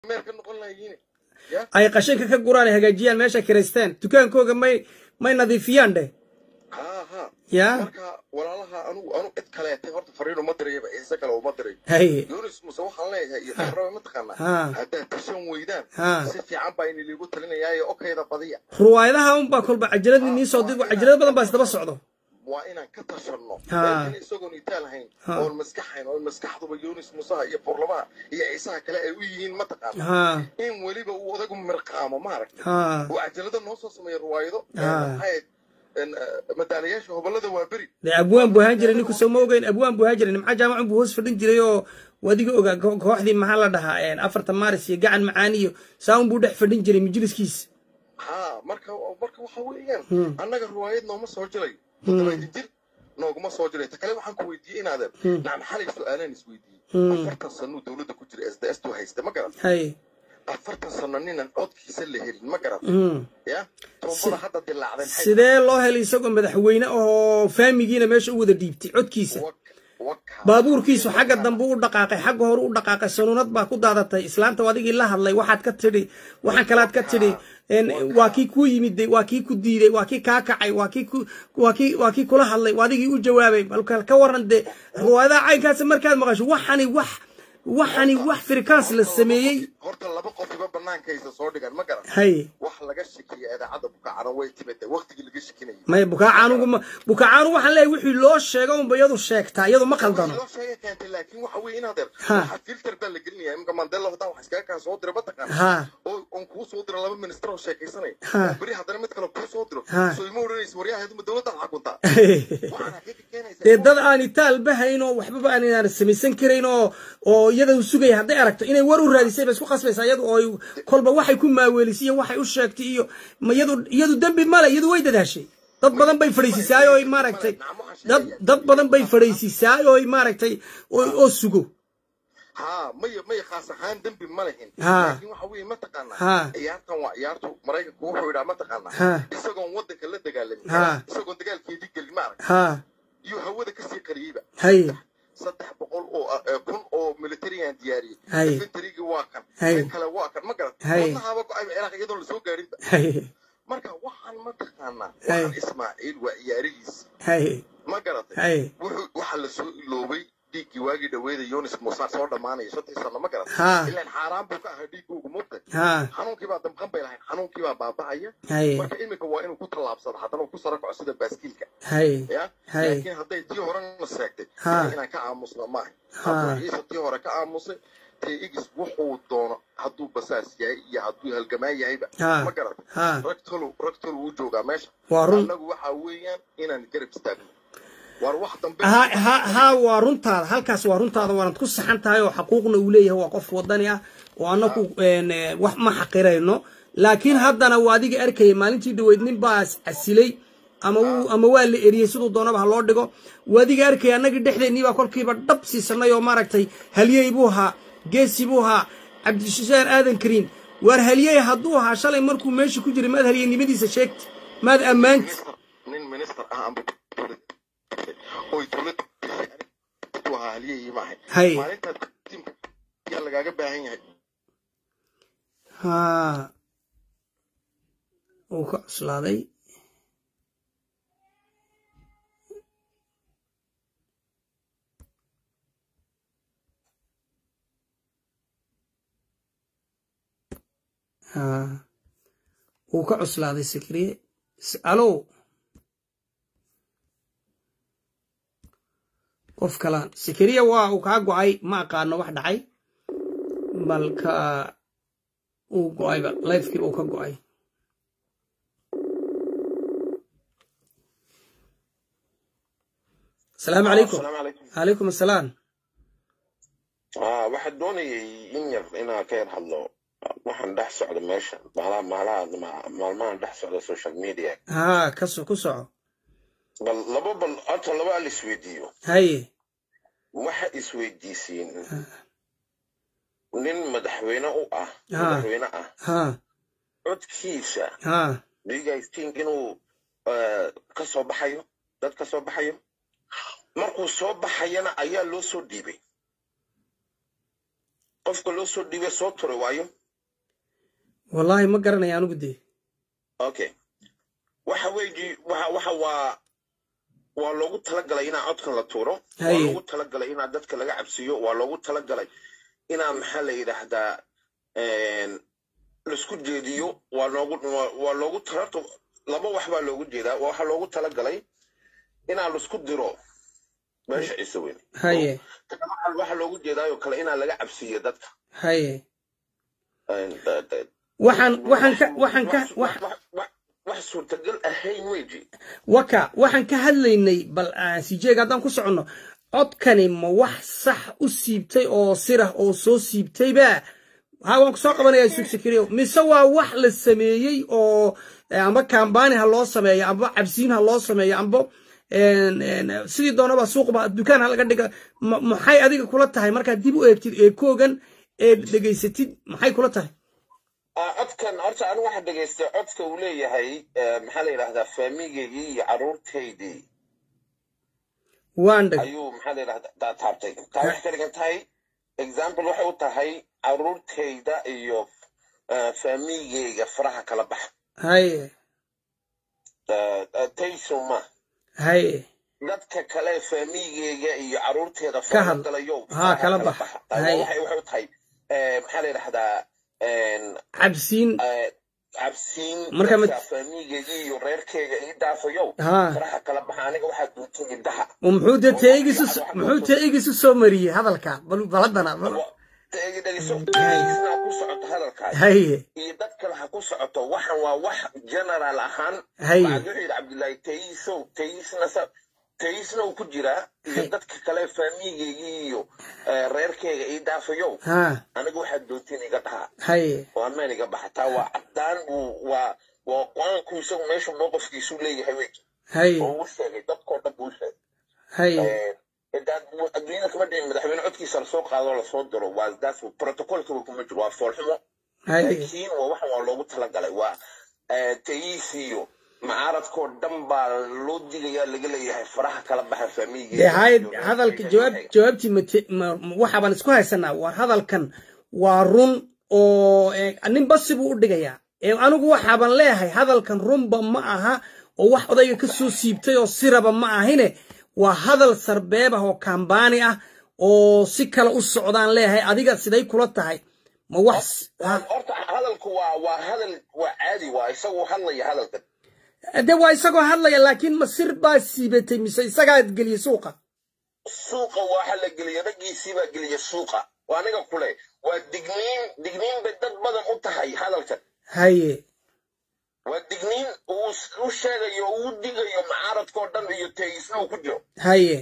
meer ka noqon lahayiin ya ay qashinka ka guraan ay hagaajiyaan meesha kiraysteen dukaankooga may may nadiifiyaan dheh ha ha ya marka walaalaha anugu anu cid kaleetay horta fariin uma dirayaba ciise kale uma diray haye yunis muse waxaan leeyahay iyo tabraba mataqaanaa Ha. haddaad tashan weydaan Ha. si fiican baa ini liigu talinayaayo okayda badiya ruwaayadaha unbaa kolba cajalad nii soo dir cajalado badan baa isdaba socdo waa inaan ka tashanno Ha. laakiin isagoon itaal hayn Ha. oon maskaxayn oon maskaxduba yunis musaha iyo burlamaha iyo ciisaha kale ay u yihiin mataqaana ha in weliba uu odagu mirqaamo maaragtay ha uu cajalada noo soo sameeya ruwaayado Ha. maxay madaalayaasha hobolada waa beri dee abwaan buu ahaan jiray ninku soo ma ogeyn abwaan buu ahaan jiray nimca jaamacun buu hoos fadhin jiray oo wadiga ogaa ko- kooxdii maxaa la dhahaa afarta maaris iyo gacan macaan iyo saaun buu dhex fadhin jiray majliskiisa ha marka marka waxa weeyaan annaga ruwaayad nooma soo jiray toddobaadi jir nooguma soo jiray ta kale waxaan ku weydiiyey inaadan nacam xalay su-aalaan isweydiiyey afartan sanuu dowladda ku jira s d s tu haysta ma garat haye afartan sano ninan codkiisa la helin ma garat Mm. ya tuumbada hadda dilaacday maxay sidee loo helay isagoo madaxweyne oo faamigiina meesha u wada dhiibtay codkiisa wak waka baabuurkiisu xagga dambe u dhaqaaqay xagga hore u dhaqaaqay sanuunad baa ku daadatay islaanta adigii la hadlay waxaad ka tidhi waxaan kalaad ka tidhi een, waa kii kuu yimid waa kii ku diiday waa kii kaa kacay waa kii ku- waa kii waa kii kula hadlay waa adigii u jawaabay balka ka waran dee ruwaayadaha caynkaasi markaad maqasho waxani wax waxani wax firikaans la sameeyey horta laba qofiba bannaankaysa soo dhigan ma garat haye wax laga shakiya idaacadda bukacana way timida waqtigii laga shakinayay maya bukaacanugu ma bukaacaanu waxaan leeyahay wixii loo sheego unba iyadu sheegtaa iyadu ma qaldano loo sheega keentay laakiin waxa weeye inaad er Ha. waxa filter baa la gelinaya imika mandela hadaa wax iskaga kaa soo dira mataqaana ha oo on kuu soo diro laba minister oo sheekaysanaya Ha. beri haddana mid kale kuu soo diro Ha. soo ima odhanaysa waryahayduma dowladdaad xakuntaa waxaan hakika keenaysa dee dad aan itaal bahayn oo waxbaba aan inaan samaysan karayn oo oo iyada u sugaya hadday aragto inay war u raadisay ba isku qasbaysaa iyadu oo ay- kolba waxay ku maaweelisay iyo waxay u sheegtay iyo ma iyadu iyadu dembi male iyadu way dadaashay dad badan bay fadhiisisaay oo ay maaragtay dad dad badan bay fadhiisisaay oo ay maaragtay oo oo sugo ha maya maya khaas ahaan dembi ma lehin Ha. laakiin waxa weeye mataqaanaa Ha. ciyaartan waa ciyaartu maraykanku wuxuu yidhaa Ha. mataqaanaa isagoon waddanka la dagaalamin Ha. isagoon dagaalkeedii gelin ma arag ha iyo hawada kasii qariyeyba haye saddex boqol oo ah, eh, kun oo militariyan diyaariyey Hay. infantarigii waa kan Hay. kan kale waa kan ma garat Hay. wadnahaaba go-ayba ciraaq iyadoon lasoo gaarinba haye marka waxaan mataqaanaa Hay. waxaan ismaaciil waa ciyaarihiis haye ma garatay haye wuxuu waxaa lasoo iloobay dhiiggii waagii dhaweeda yunis muuse soo dhammaanaya shantii sano ma garatay Ha. ilaan xaaraan buu ka ahaa dhiiggoogu mugtay ha xanuunkii baa damqan bay lahayn xanuunkii baa baaba'aya haye marka iminka waa inuu ku tallaabsado haddana uu ku sara kaco sida baaskiilka haye ya Hay. laakiin hadday tii horena seegtay Ha. inaan ka aamusno maaha Ha. hadduu ciise tii hore ka aamusay tee igis wuxuu doono hadduu basaas yahay iyo hadduu halgamaan yahayba Ha. ma garatay Ha. rag tolow rag tolow u joogaa meesha Waa run. annagu waxaa weeyaan inaan garab istaagno war wax dambe ha ha ha waa runtaada halkaas waa runtaada waanad ku saxan tahay oo xaquuqna uu leeyahay waa qof wadani ah oo annagu een, eh, wax ma xaqirayno laakiin haddana waa adiga arkaya maalintii dhaweyd nin baa casilay ama wuu ama waa la eriyey siduu doonaba ha loo dhigo waa adiga arkaya annagii dhexdeennii baa kolkiiba dhab siisanay oo maaragtay halyey buu ahaa geesi buu ahaa cabdishaar aadan kariin waar halyey hadduu ahaa shalay markuu meesha ku jiray maad halyeynimadiisa sheegti maad ammaanti minister nin minister ah amba dowlad oy dowladda u ahaa halyahii maahay Hay. maalintaad tiimka yaa lagaaga baahan yahay ha wuu ka cuslaaday ha wuu ka cuslaaday sikriye S- alo qof kalaan sikriye waa uu kaa go-ay ma aqaano wax dhacay balka uu go-ayba lifekii uu ka go-ay asalaamu calaykum asalaamu calaykum calaykum asalaam ah waxaad doonayay in yar inaan ka yar hadlo waxaan dhex socda meesha maalaha maalaha maalmahan dhex socda social media haa ka so ku soco bal laba bal horta laba al isweydiiyo haye waxa isweydiisiin nin madaxweyne u ah Ha. madaxweyne ah haa codkiisa haa do you guys think inuu eh, ka soo baxayo dad ka soo baxayo markuu soo baxayana ayaa loo soo dhiibay qofka loo soo dhiibay soo turay waayo wallaahi ma garanaya anigu dee okay waxa weeji waxa waxa waa waa loogu talagalay inaa codkan la tuuro waa Haye. loogu talagalay inaa dadka laga cabsiiyo waa loogu talagalay inaa maxaa la yidhaahdaa een, laisku jeediyo waa loogu waa- waa loogu talato laba wax baa loogu jeedaa waxaa loogu talagalay inaa laisku diro meesha ciise weyn haye Waxaa- waxaa loogu jeedaayoo kale inaa laga cabsiiyo dadka haye Een, da- da- waxaan waxaan ka waxaan ka wax- wax wax- wax- wax suurtagal ahayn weji waka waxaan ka hadlaynay bal aan sii jeega haddaan ku soconno codkani ma wax sax u siibtay oo sirah oo soo siibtayba ha waan kusoo qabanaya sugsakiriyo mise waa wax la sameeyey oo eh, amba kambani ha loo sameeyo amba cabsiin ha loo sameeyo amba en- en, sidii doonaba suuqba dukaan ha laga dhiga ma- maxay adiga kula tahay markaad dib u eegtid eekoogan eed dhegaysatid maxay kula tahay Ah, codkan horta anigu waxaa dhegaystay codka uu leeyahay eh, maxaa la yidhahdaa faamigaygii iyo caruurtaydii waan dheg ayuu maxaa la yidhahdaa taa- taabtay taa waxay ka dhigan tahay example waxay u tahay caruurtayda iyo eh, faamigayga faraha kala baxa haye Eh, eh, taysuma haye dadka kale faamigayga iyo caruurteeda Ka faraha had- galayo haa, faraha kala kala bax. baxa Taa Hay. waxay waxay u tahay eh, maxaa la yidhahdaa en, cabsiin eh, cabsiin Marka mid- dadka faamigayga iyo reerkeyga ii dhaafayo haa faraha kala baxa aniga waxaa duuntay indhaha oo muxuu dee teegisu muxuu teegisu soo mariyey hadalka bal bal haddana bal dhegeyso tegisna ku socoto hadalkaas haye iyo dad kale ha ku socoto waxan waa wax general ahaan Haye. waxaad wuxuu yidhi cabdullaahi tayisow tayisna sa tayisna uu ku jiraa iyo Haye. dadka kale faamigeygii iyo eh, reerkeyga ii dhaafayow haa aniga waxaad doontiin iga dhaha haye oo amaan iga baxa taa waa caddaan buu waa waa qur-aanku isagu meesha mowqifkiisu leeyahay wey haye oo uu sheegay dadkoo dhan buu sheegay haye adduunyada kama dhicin madaxweyne codkiisa lasoo qaado lasoo diro waa daas protocolkaba kuma jiro waa foolxumo haye laakiin waa waxan waa loogu talagalay waa eh, tayiis iyo macaaradkoo dhan baa loo digayaa laga leeyahay faraha kala baxa dee faamiigeeda haye hadalka jawaab jawaabtii mate ma- ma- waxaabaan isku haysanaa waa hadalkan waa run oo eh, nin basi buu u dhigayaa ee anigu waxaaban leeyahay hadalkan runba ma aha oo wax odayga ka soo siibtay oo siraba ma ahine waa hadal sarbeeb ah oo kambaani ah oo si kale u socdaan leeyahay adiga siday kula tahay ma wax ha- horta hadalku waa waa hadal waa caadi waa isagu hadlaya hadalkan de waa isagoo hadlaya laakiin ma sir baa siibatay mise isagaa geliyey suuqa suuqa waxa la geliya raggiisii baa geliya suuqa waa aniga kule waa digniin digniin bay dad badan u tahay hadalkan haye waa digniin uu u sheegayo uu digayo macaaradkoo dhan iyo teegisna uu ku jiro haye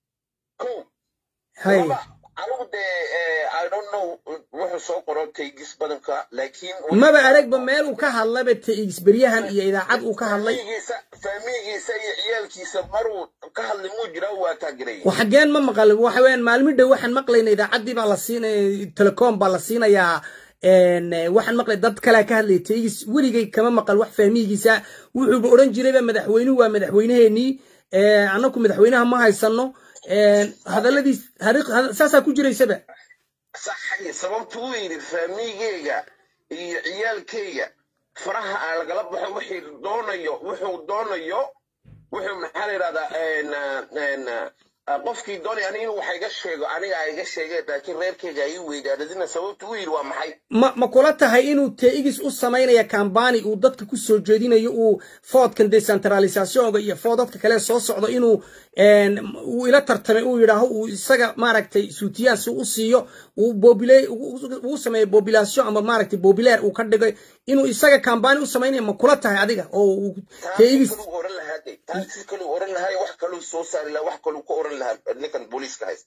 ko haye laba anigu dee eh, i don't know wuxuu soo qoro teegis badanka laakiin maba aragba meel uu ka hadlayba tx beryahan iyo idaacad uu ka hadlay faamigiisa faamigiisa iyo ciyaalkiisa maruu ka hadlay muu jiraa waa taageeraya wa xaggeen ma maqal waxa weeyaan maalmi dhow waxaan maqlayna idaacaddii baa la siinaya telecom baa la siinayaa en, eh, waxaan maqlay dad kalea ka hadlaya tx weligay kama maqal wax fahmihigiisa wuxuuba odhan jirayba madaxweynuhu waa madaxweyneheenii eh, annaku madaxweynaha ma haysano en, hadalladiis hariiq- had- saasaa ku jiraysaba saxay sababtu uu yidhi faamigeyga iyo ciyaalkeyga faraha aan lagala baxo wixii doonayo wuxuu doonayo wuxuu maxaa la yidhahdaa en, en, ah, qofkii doonaya aniga inuu wax iga sheego aniga a iga sheegeen laakiin reerkeyga ay weydaanadina sababtu uu yidhi waa maxay ma ma kula tahay inuu tx u samaynaya kambani uu dadka ku soo jeedinayo uu foodkan decentralisationka iyo foodadka kale soo socdo inuu en, uu ila tartamay uu yidhaaho uu isaga maaragtay suutiyaan si u siiyo uu bobile uu sameeyo population ama maaragtay popular uu ka dhigay inuu isaga kambani u samaynaya ma kula tahay adiga oo uu taasi tx kaluu oran lahaa de taasi kaluu oran lahaa wax kaluu soo saari lahaa wax kaluu ka oran lahaa ninkan booliiska haysta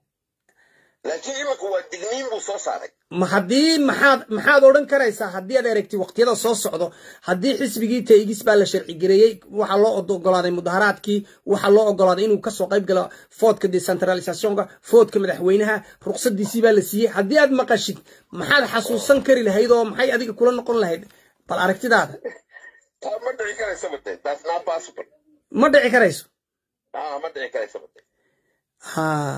laakiin iminka waa digniin buu soo saaray ma haddii maxaad maxaad odhan karaysaa haddii aad aragtid waqtiyada soo socdo haddii xisbigii taigis baa la sharci gareeyey waxaa loo ogolaaday mudaharaadkii waxaa loo ogolaaday inuu kasoo qayb galo foodka decentralisationka foodka madaxweynaha ruqsadiisii baa la siiyey haddii aad maqashid maxaad xasuusan kari lahayd oo maxay adiga kula noqon lahayd bal aragtidaada taa ma dhici karaysa bade that's not possible ma dhici karayso ah ma dhici karaysa bade ha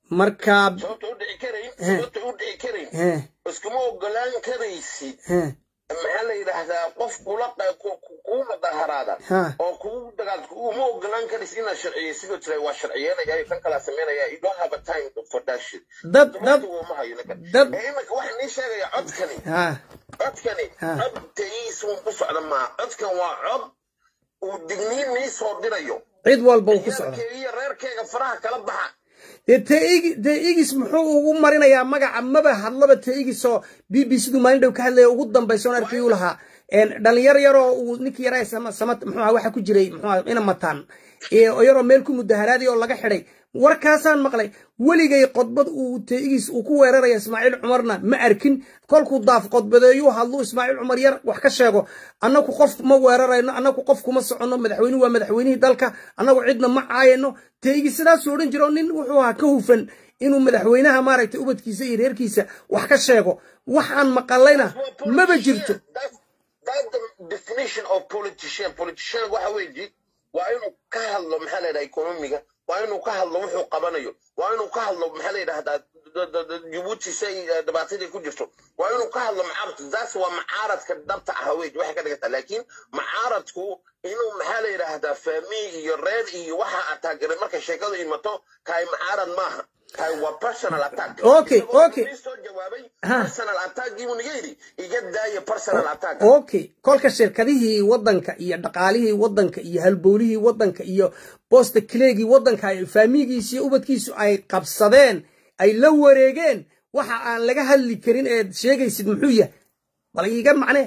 marka sababta u dhici karayn sababta u dhici karayn eh, iskuma ogolaan karaysid eh, maxaa la yidhaahdaa qof kula qa- ku- ku- kuu mudaharaada ha oo kugu dagaal uma ogolaan karaysid inaad sharciye sidoo tira waa sharciyeynaya iyo kan kalaa sameynaya you don't have a time for that shit dad dad Waqtigu uma hayo ninkan. dad ee iminka waxaa nii sheegaya codkani ha codkani Ha. cod tayiisuun ku socda maa codkan waa cod uu digniin nii soo dirayo cid walba uu ku socda reerkeyga iyo reerkeyga faraha kala baxa dee teigi dee igis muxuu ugu marinayaa magaca maba hadlaba teigis oo b b c du maalin dhow ka hadlaya ugu dambaysa on arkay uu lahaa een, dhalinyar yaroo uu ninkii yaraa sama sama muxuu ahaa waxa ku jiray muxuu ahaa ina mataan ee, oo yaroo meel ku mudaharaaday oo laga xidhay warkaasaan maqlay weligay qodbad uu teigis uu ku weeraraya ismaaciil cumarna ma arkin kolkuu daaf qodbadeeyuu hadluu ismaaciil cumar yar wax ka sheego annagu qof ma weerarayno annagu qof kuma soconno madaxweynuhu waa madaxweynihii dalka annagu cidna ma caayano teigi sidaasuu odhan jiro nin wuxuu ahaa ka hufan inuu madaxweynaha maaragtay ubadkiisa iyo reerkiisa wax ka sheego waxaan maqalayna maba jirto That's, that's the definition of politician. Politician waxa weeye waa inuu ka hadlo maxaa la yidhaha economiga waa inuu ka hadlo wuxuu qabanayo waa inuu ka hadlo maxaa la yidhahdaa d- d- d- Djibouti say eh, dhibaatadii ku jirto waa inuu ka hadlo macaaradka taas waa macaaradka dhabta ah wey waxay ka dhigata laakiin macaaradku inuu maxaa la yidhaahdaa faami iyo reer iyo waxa ataagiray markay sheekadu imato kaay macaarad maaha kaay waa personal attack Okay, Isagoo okay. nin soo jawaabay Ha. personal attack buu naga yidhi iga daaya personal attack okay kolka shirkadihii waddanka iyo dhaqaalihii waddanka iyo halbowlihii waddanka iyo boosta kileegii waddanka ay faamigiisi iyo ubadkiisu ay qabsadeen ay la wareegeen waxa aan laga hadli karin eed sheegaysid muxuu yahay bal iiga macnee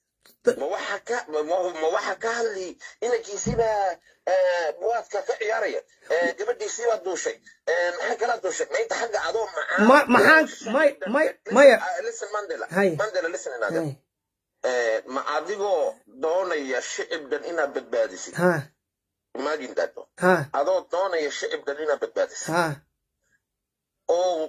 ma waxa ka ma ma waxa ka hadli inankiisiibaa buwaadka ka ciyaaraya Eh, gabadhiisiibaa duushay Eh, maxaa kala duushay ma inta xagga adoo macaan Ma- maxaan- may- may- maya. Ah, listen mandela Hay. mandela listen inaad Hey, Eh, ma adigoo doonaya shicibdan inaad badbaadisid ha imagine that ha adoo doonaya shicibdan inaad badbaadisid ha oo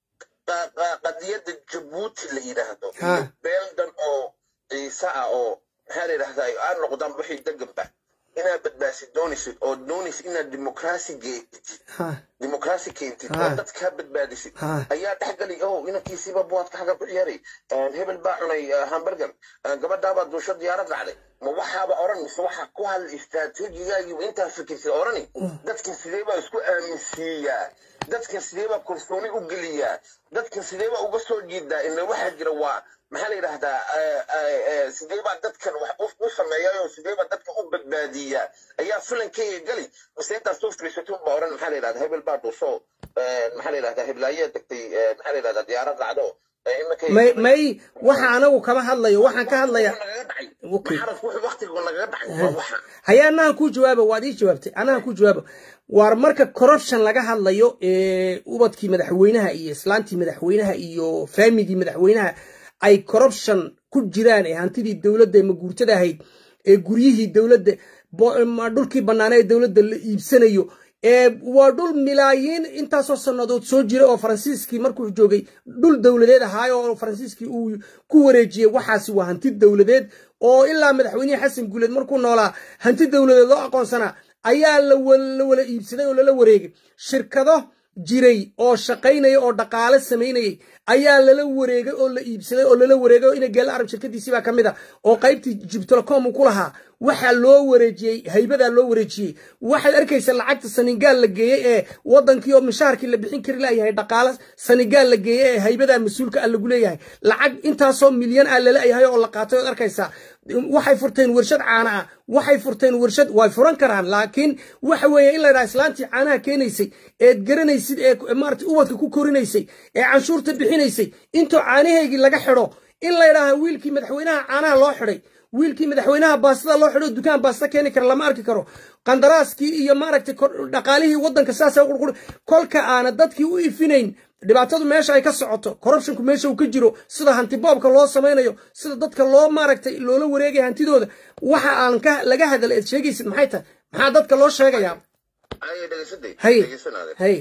qa- qa- qadiyadda jabuuti la yidhaahdo Ha. iyo beeldan oo ciise ah oo maxaa la yidhahdaa aad noqdaan wixii deganba inaad badbaasid doonaysid oo doonaysid inaad dimuqraasi geetid ha dimuqraasi keentid Ha. oo dadkaa badbaadisid Ha. ayaa dhexgali oh inankiisiiba buwaadka xagga ku ciyaaray hebel baa cunay eh, hamburger Eh, gabadhaabaa duusho diyaarad raacday ma waxaaba oran mise waxa ku hadla istaraatiijigaagii intaa fikirsid orani dadka sidee baa isku aaminsiiyaa dadka sidee baa kalsooni u geliyaa dadka sidee baa uga soo jiidaa ila waxaa jira waa maxaa la yidhahdaa eh, eh, eh, sidee baa dadkan wax u- u sameeyayo sidee baa dadka u badbaadiyaa ayaa filankeyga gali mise intaas soo firiisatun baa oran maxaa la yidhahdaa hebel baa dhuuso eh, maxaa la yidhahdaa heblaayaa degtay eh, maxaa la yidhahdaa diyaarad raacdo eh, imankay- may may waxa anagu kama hadlayo waxaan ka hadlaya nagaga dhacay Okay. maxaradku wuxuu waqtiga nagaga dhacay waa waxa haya anahan kuu jawaaba waad ii jawaabtay anahan kuu jawaaba waar marka corruption laga hadlayo ee ubadkii madaxweynaha iyo islaantii madaxweynaha iyo faamigii madaxweynaha ay corruption ku jiraan ee hantidii dowladda ee maguurtada ahayd ee guryihii dowladda bo- ma- dhulkii bannaana ee dowladda la iibsanayo ee waa dhul milaayiin intaasoo sannadood soo jira oo faransiiskii markuu joogay dhul dowladeed ahaayo oo faransiiskii uu ku wareejiyey waxaasi waa hanti dowladeed oo ilaa madaxweynihii xasan guuleed markuu noolaa hanti dowladeed loo aqoonsanaa ayaa la wa- la wala iibsaday oo lala wareegay shirkado jiray oo shaqaynaya oo dhaqaale samaynayay ayaa lala wareegay oo la iibsaday oo lala wareegay oo ina geela arab shirkadiisii baa ka mid a oo qaybtii jibtelecom uu ku lahaa waxaa loo wareejiyey haybadaa loo wareejiyey waxaad arkaysa lacagta sanigaal la geeyey ee wadankii oo mishaarkii la bixin kari layahay dhaqaale sanigaal la geeyey ee haybadaa mas-uulka ah lagu leeyahay lacag intaasoo milyan ah lalayahay oo la qaatay ood arkaysaa waxay furteen warshad caana ah waxay furteen warshad way furan karaan laakiin waxa weeye in la yidhaha islaantii caanaha keenaysay eed garanaysid ee maarata ubadka ku korinaysay ee canshuurta bixinaysay intoo caanaheygii laga xidho in la yidhaaha wiilkii madaxweynaha caanaha loo xidhay wiilkii madaxweynaha baastada loo xidho dukaan baasta keeni kara lama arki karo qandaraaskii iyo maaragtay kor- dhaqaalihii waddanka saasa qurqur kolka aana dadkii u ifinayn dhibaatadu meesha ay ka socoto corruptionku meesha uu ka jiro sida hantiboobka loo samaynayo sida dadka loo maaragtay loola wareegaya hantidooda waxa aan ka laga hadal eed sheegaysid maxay tahay maxaa dadka loo sheegayaa ay dhegeysaday hay dhegeysanaade hay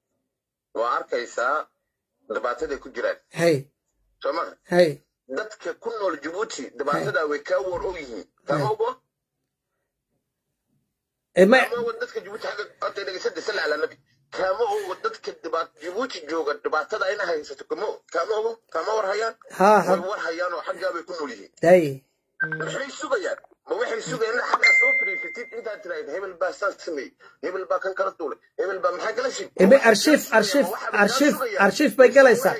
waa arkaysaa dhibaataday ku jiraan hay soo maha hay dadka ku nool jabuuti dhibaatadaa way kaa war og yihiin kama ogo Eh, ma- kama ogo dadka jabuuti xagga horta dhegeysada salla ala nabi kaama ogo dadka dhibaat jibuuti jooga dhibaatada ina haysato kama kaama ogo kama war hayaan ha way ha war hayaan oo xaggaa bay ku nool yihiin hay maxay sugayaan ma waxay sugayaan in xaggaa soo fadhiisatid intaad tiraahid hebel baa saas sameeyey hebel baa kan kala duulay hebel baa maxaa kala shig ebe arshiif arshiif arshiif arshiif bay galaysaa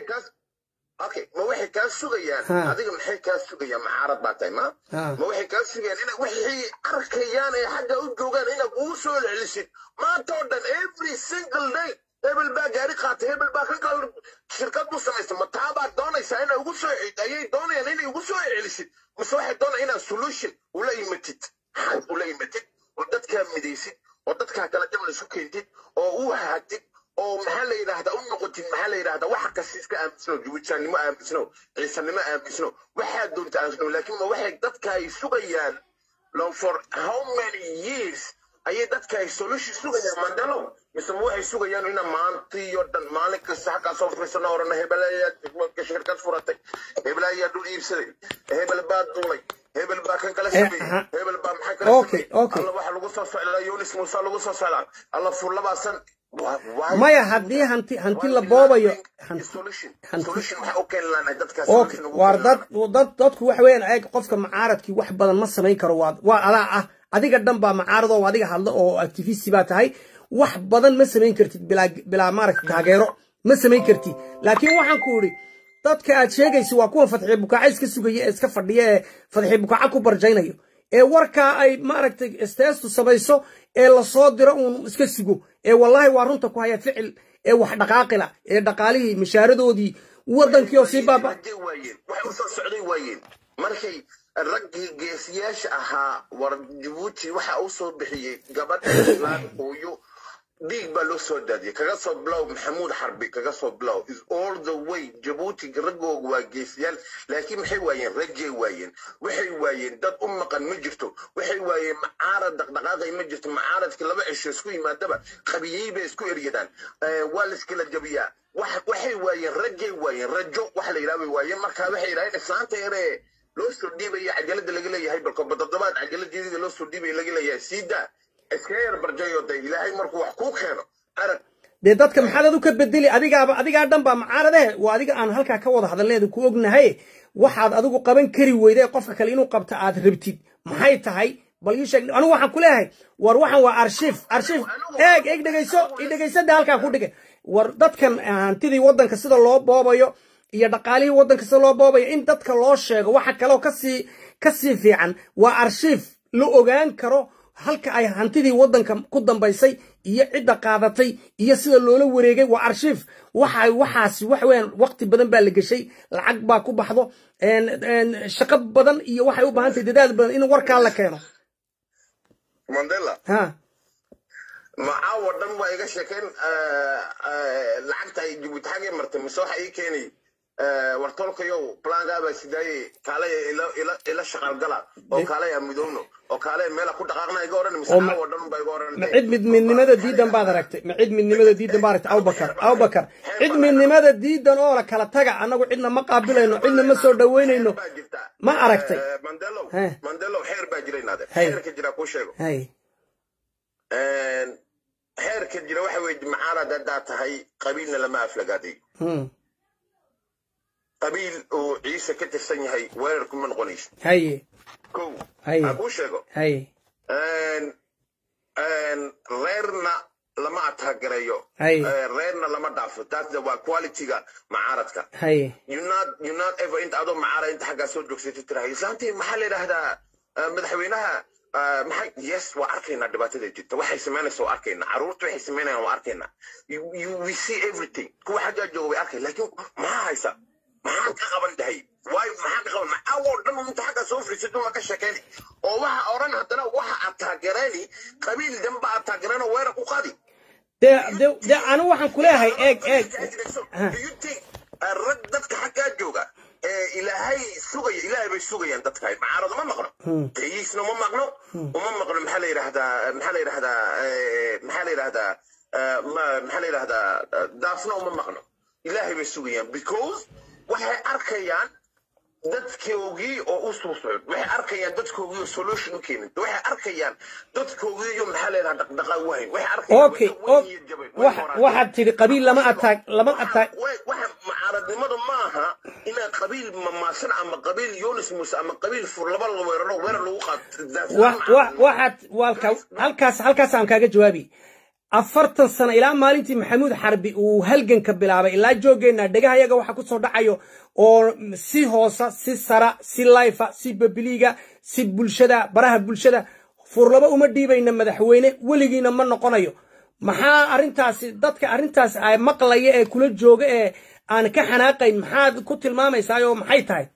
okay ma waxay kaa sugayaan Ha. adiga maxay kaa sugayaan macaarad baa tahay ma Ha. ma waxay kaa sugayaan ina waxay arkayaan ee xagga u joogaan inaad ugu soo celisid maanta oo dhan every single day hebel baa gaari qaatay hebel baa kan kala shirkad u samaystay ma taa baad doonaysaa inay ugu soo ayay doonayaan inay ugu soo celisid mise waxay doonayaan inaad solution ula imatid xal ula imatid oo dadkaa midaysid oo dadkaa kala jabal isu keentid oo u hahatid oo maxaa la yidhaahdaa u noqotid maxaa la yidhaahdaa waxa kasta iska aaminsano jibuutiyaannimo aaminsano ciisanimo aaminsano waxaa doonta aaminsano laakiin ma waxay dadka ay sugayaan long for how many years ayay dadka ay solution sugayaan mandalo mise ma waxay sugayaan ina maantii oo dhan maalin kasta xaggaa soo fariisano orana hebel ayaa shirkad furatay hebel ayaa dhul iibsaday hebel baa duulay hebel baa kan kala Eh, sameeyey aha. hebel baa maxaa kala Okay, sameeyey okay. alla waxa lagu soo socdaa yunis muuse lagu soo socdaa alla furlabaasan maya haddii hanti hanti la boobayo hanti hanti- solution waxaa u keeni lahayn dadkaas okay waar dad dad dadku waxa weeyaan eeg qofka macaaradkii wax badan ma samayn karo waa waa adaa ah adiga dhan baa macaarad oo adiga hadlo oo activisti baa tahay wax badan ma samayn kartid bilaa bilaa maaragta taageero ma samayn kartid laakiin waxaan ku idhi dadka aad sheegaysa waa kuwa fadxi bukaaca iska sugaya ee iska fadhiya ee fadxi bukaaca ku barjaynayo ee warkaa ay maaragtay isteestu samayso ee lasoo diro uun iska sugo ee wallaahi waa runta ku haya ficil ee wax dhaqaaqila ee dhaqaalihii mishaaradoodii wadankii oo sii baaba waayeen waxay usoo socday waayeen markay raggii geesiyaasha ahaa war jabuuti waxa uu soo bixiyey gabadh islaan hooyo dhiig baa loo soo daadiyey kaga soo bilow maxamuud xarbi kaga soo bilow is all the way jabuuti raggooga waa geesiyaal laakiin maxay waayeen raggay waayeen waxay waayeen dad u maqan ma jirto waxay waayeen macaarad dhaqdhaqaaqay ma jirto macaaradkii laba cisho isku yimaadaba qabiyey bay isku eryadaan Eh, waa la iskala jabiyaa wax- waxay waayeen raggay waayeen rajo waxa la yidhaha bay waayeen markaa waxay yidhahdeen islaanta yaree loo soo dhiibaya cajalada laga leeyahay balko toddobaad cajaladeedida loo soo dhiibaya laga leeyahay siidaa iska yar barjayo de ilaahay markuu wax kuu keeno arag dee dadka maxaad adu ka bedeli adigaaba adigaa dhan baa macaaradahe waa adiga aan halkaa ka wada hadalleeda ku ognahay waxaad adigu qaban kari weyday qofka kale inuu qabta aad rabtid maxay tahay bal ii sheeg anigu waxaan ku leeyahay war waxan waa arshiif arshiif eeg eeg dhegayso i dhegaysada halkaa ku dhige war dadkan hantidii waddanka sida loo boobayo iyo dhaqaalihii waddanka sida loo boobayo in dadka loo sheego waxa kaloo kasii kasii fiican waa arshiif la ogaan karo halka ay hantidii waddanka ku dambaysay iyo cidda qaadatay iyo sida loola wareegay waa arshiif waxa waxaasi wax weeyaan waqti badan baa la geshay lacag baa ku baxdo een een shaqo badan iyo waxay u baahan tahay dadaal badan in warkaa la keeno mandela ha macaawo dhan waa iga sheekeen lacagta ay jabuuti xagee martay mise waxa ii keenay wartolkayow plangaa baa sidaaye kaalaya ila ila ila shaqaalgala oo kaalaya midoobno oo kaalaya meela ku dhaqaaqna iga odhan mise Oo ma- caawo dhan baa iga odhan ma cid mid midnimada diidan baad aragtay ma cid midnimada diidan baad aragtay abubakar abubakar cid midnimada diidan oo la kala taga annagu cidna ma qaabilayno cidna ma soo dhaweynayno baa jirta ma aragtay Eh, mandelo Heh. mandelo xeer baa jira inaade Hay. xeerka jira kuu sheego hay xeerka jira waxa weye macaarad haddaa tahay qabiilna lama aflagaaday hmm qabiil uu ciise ka tirsan yahay weerar kuma noqonayso haye kow Hay. ha kuu sheego haye Een, een, reerna lama ataagareeyo Hay. Eh, reerna lama dhaafo taasna waa qualityga macaaradka haye you not you not ever inta adoo macaara inta xaggaa soo joogsatay tirahay islaantii maxaa la yidhaahdaa eh, madaxweynaha eh, maxay yes waa arkaynaa dhibaatada jirta waxay samaynaysa waa arkaynaa caruurta waxay samaynayaan waa arkaynaa you, you, we see everything kuwa xaggaa jooga way arkay laakiin maxaa haysa maxaa ka qaban tahay waayo maxaa ka qaban macawoo dhan inta xaggaa soo fariisatay waa ka sheekayni oo waxa odhan haddana waxa aad taageerayni qabiil danba aad taageerayno weerar ku qaadi dee dee dee anigu waxaan ku leeyahay eeg eeg Do you think, uh, rag dadka xaggaa jooga ee ilaahay sugaya ilaahay bay sugayaan dadka macaarado ma maqno kayiisna ma maqno uma maqno maxaa la yidhahdaa maxaa la yidhahdaa eh, maxaa la yidhahdaa eh, ma- maxaa la yidhahdaa eh, daafna uma maqno ilaahay bay sugayaan because waxay arkayaan dadkoogii oo u soo socod waxay arkayaan dadkoogii oo solution u keenin waxay arkayaan dadkoogii iyo maxaa leedaha dhaqdhaqaa wahayn waxay arkayaan okay waxaad tidhi qabiil lama ataag lama ataag waxa mucaaradnimadu maaha inaa qabiil mamaasan ama qabiil yunis muuse ama qabiil fur laba la weeraro weerar lagu qaato waxaad walka halkaas halkaas aan kaaga jawaabi afartan sano ilaa maalintii maxamuud xarbi uu halganka bilaabay ilaa joogeenna dhegahayaga waxa kusoo dhacayo oo si hoosa si sara si layfa si babiliiga si bulshada baraha bulshada furlaba uma dhiibayna madaxweyne weligiina ma noqonayo maxaa arrintaasi dadka arrintaas maqlaya ee kula jooga ee aan ka xanaaqayn maxaad ku tilmaamaysaa oo maxay tahay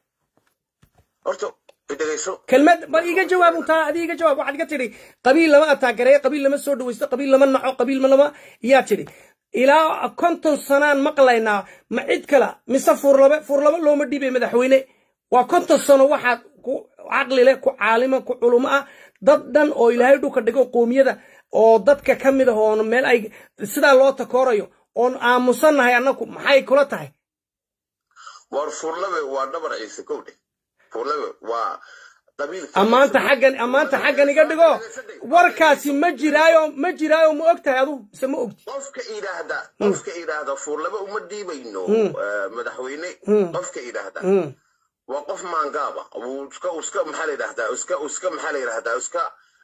kelmad bal iga jawaab untaa adi iga jawaab waxaad iga tidhi qabiil lama ataagareeyo qabiil lama soo dhawaysto qabiil lama naco qabiil lama yaa tidhi ilaa konton sanaan maqlaynaa ma cid kala mise furlabe furlaba looma dhiibay madaxweyne waa konton sano waxaad ku caqli leh ku caalimo ku culumo ah dad dhan oo ilaahay dhulka dhigo qoomiyada oo dadka ka mid ah oon meel ay sidaa loo takoorayo oon aamusannahay annagu maxay kula tahay war furlabe waa dhabar ciise kowdhe furlabe waa ammaanta xaggan ammaanta xaggan iga dhigo warkaasi ma jiraayo ma jiraayo ma og tahay adu mise ma ogti qofka idhaahda qofka idhaahda fuurlaba uma dhiibayno madaxweyne qofka idhaahda waa qof maangaaba iska iska maxaa la yidhahdaa iska iska maxaa la yidhahdaa iska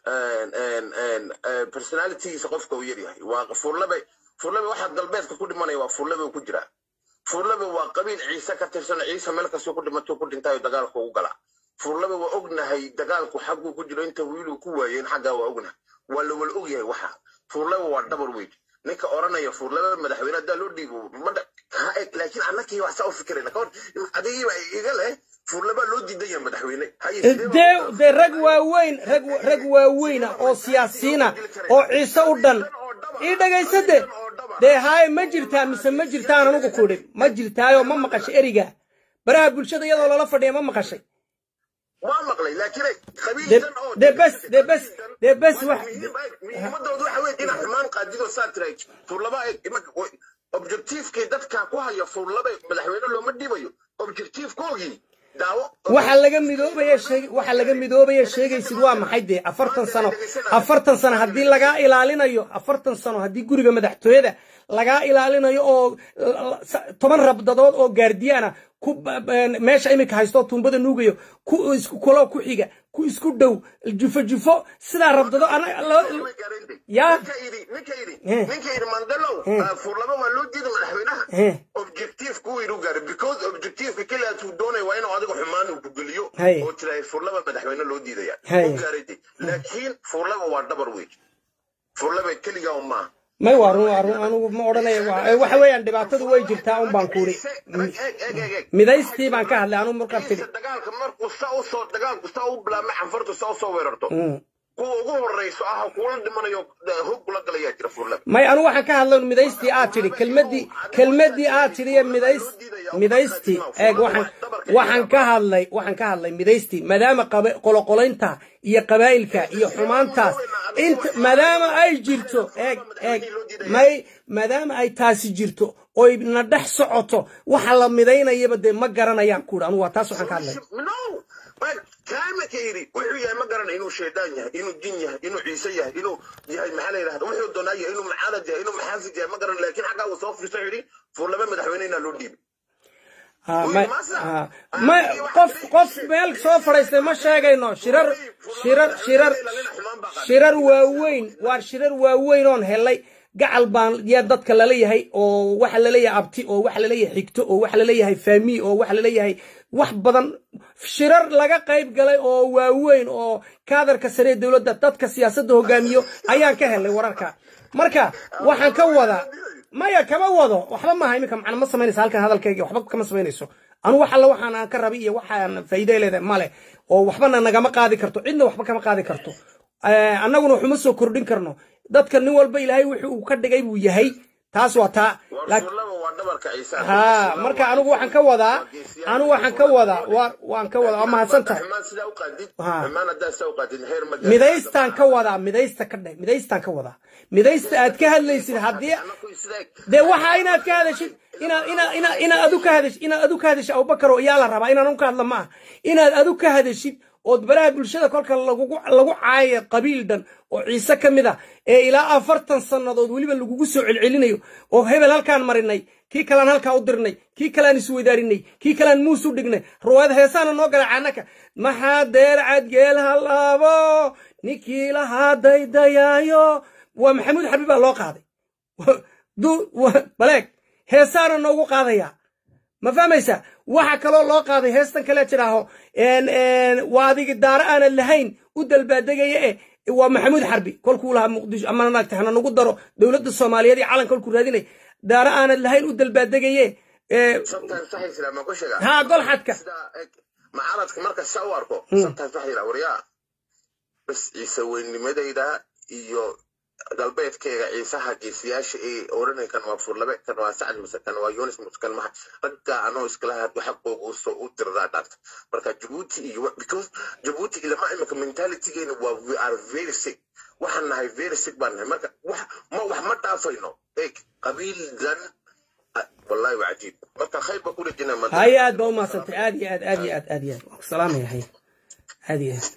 personalitygiisa qofka uu yaryahay waa fuurlabe fuurlabe waxaa galbeedka ku dhimanaya waa fuurlabe ku jiraa fuurlabe waa qabiil ciise ka tirsan ciise meel kastoo ku dhimato ku dhintaayo dagaalka ugu galaa furlaba waa ognahay dagaalku xagguu ku jiro inta wiiluu ku waayeen xaggaa waa ognahay waa la wala ogyahay waxa furlaba waa dhabar weyn ninka oranaya furlaba madaxweyne haddaa loo dhiibo laakiin annakii wax saa u fikirayna kahor adigiiba iga leh furlaba loo diidan yahay madaxweyne dee dee rag waaweyn rag rag waaweyna oo siyaasiina oo ciise u dhan ii dhegaysade dee haye ma jirtaa mise ma jirtaan anugu kudhi ma jirtaayo ma maqashay eriga baraha bulshada iyadoo lala fadhiya ma maqashay waa maqlay laakiin qabiilkan oo dee bes dee bes dee bes wax muhiimadoodu waxa weeye inaad xumaan qaadido saa tiray furlaba objectivekii dadka ku haya furlaba madaxweyne looma dhibayo objectivekoogii daawo waxa laga midoobaya sheeg waxa laga midoobaya sheegaysid waa maxay dee afartan sano afartan sano haddii lagaa ilaalinayo afartan sano haddii guriga madaxtooyada lagaa ilaalinayo oo toban rabdadood oo gaardiyaana ku meesha iminka haysto tuumbada nuugayo ku isku kulo ku xiga ku isku dhow jufo jufo sidaa rabdado ya ninka yidhi mandalow furlaba waa loo diida madaxweynaha objective ku yidhi gaaray because objectiveka keliyaas uu doonaya waa inuu adiga xumaan uu kugeliyo oo tirahay furlaba madaxweyne loo diidaya u gaaray laakiin furlaba waa dhabar weyn furlaba keligaa maaha may waa run waa run anugu ma odhanaya waxa weeyaan dhibaatadu way jirtaa un baan kuuri midaystii baan ka hadlay anugu markaan tidhi dagaalka markuu sa u soo dagaalku sa u bilaabmay canfartu sa u soo weerarto kuwa ugu horreyso ah kuula dhimanayo hog kula galayaa jira furlab may anu waxaan ka hadlay midaystii aad tidhi kelmaddii kelmaddii aad tidhi ee midays midaystii eeg waxaan waxaan ka hadlay waxaan ka hadlay midaystii maadaama qoloqolaynta iyo qabaa'ilka iyo xumaantaas inta maadaama ay jirto eeg eeg may maadaama ay taasi jirto oy na dhex socoto waxa la midaynayaba dee ma garanayaan kuuri anu waa taas waxaan ka hadlay kaamaka yidhi wuxuu yahay ma garanay inuu shaydaan yahay inuu jin yahay inuu ciise yahay inuu yahay maxaa la yidhahda wuxuu doonaa yahay inuu mucaarad yahay inuu maxaasid yahay ma garan laakiin xaggaa uu soo firiso yidhi furlaba madaxweyne inaa loo dhiibay ma qof qof meel soo fadhaystay ma sheegayno shirar shirar shirar shirar waaweyn waa shirar waaweyn oon helay gacal baan yaa dadka laleeyahay oo waxa laleeyahay abti oo waxa laleeyahay xigto oo waxa laleeyahay faami oo waxa laleeyahay wax badan shirar laga qayb galay oo waaweyn oo kaadarka sare ee dowladda dadka siyaasadda hogaamiyo ayaan ka helay wararka marka waxaan ka wadaa maya kama wado waxba maaha iminka macna ma samaynaysa halkan hadalkayga waxba kama samaynayso anu wax alla waxaan aan ka rabay iyo waxaan faa'iido leedahay male oo waxbana nagama qaadi karto cidna waxba kama qaadi karto annaguna waxuma soo kordhin karno dadka nin walba ilaahay wuxuu uu ka dhigay buu yahay taas waa taa lafdhabarka ciise ha marka anigu waxaan ka wadaa anigu waxaan ka wadaa waa waan ka wadaa waa mahadsan tahay xumaan sidaa u qaadid Ha. xumaan haddaa sidaa u qaadid heer ma midaystaan ka wadaa midaysta ka dheh midaystaan ka wadaa midaysta aad ka hadlaysid haddii Anaku sidaa- dee waxa inaad ka hadashid inaad inaad inaad inaad adu ka hadash inaad adu ka hadashid abubakar oo iyaa la rabaa inaan un ka hadla ma ah inaad adu ka hadashid ood baraha bulshada kolka lagugu lagu caayo qabiil dhan oo ciise ka mid ah ee ilaa afartan sannadood weliba lagugu soo celcelinayo oo hebel halkaan marinay kii kalaan halkaa u dirnay kii kalaan isweydaarinay kii kalaan muus u dhignay ruwaayad heesaana noo gala caanaka maxaa deer cadgeel halaabo ninkii lahaa daydayaayo waa maxamuud xabiib baa loo qaaday du- wa- baleeg heesaana noogu qaadaya ma fahmaysa waxa kaloo loo qaaday heestan kale jiraaho waa adigi daaro aanan lahayn u dalbaadegaya eh waa maxamuud xarbi kolkuu lahaa muqdisho ama naagta hana nagu daro dowladda soomaaliyeed iyo calan kolkuu raadinay daaro aanan lahayn u dalbaadegaye sometimes waxay jiraa ma ku sheegaa haa golxadka sidaa eg macaradka marka saa u arko sometimes waxay jiraa waryaa bas ciise weynimadayda iyo galbeedkayga ciisaha geesiyaasha ee odhanay kan waa furlabe kan waa sacad mase kan waa yunis muse kan maha raggaa anoo iskala had xaqooga usoo u dirdaa dhaarta marka jabuuti iyo wa- because jabuuti ilama imika mentalitygeena waa we are very sick waxaan nahay very sick baan nahay marka wax ma wax ma dhaafayno eeg qabiil dan ah, wallahi waa cajiib marka khayr ba ku dhejina هاي آد بو ما سنت آدي آد آدي آد آدي آد سلام يا هاي آدي آد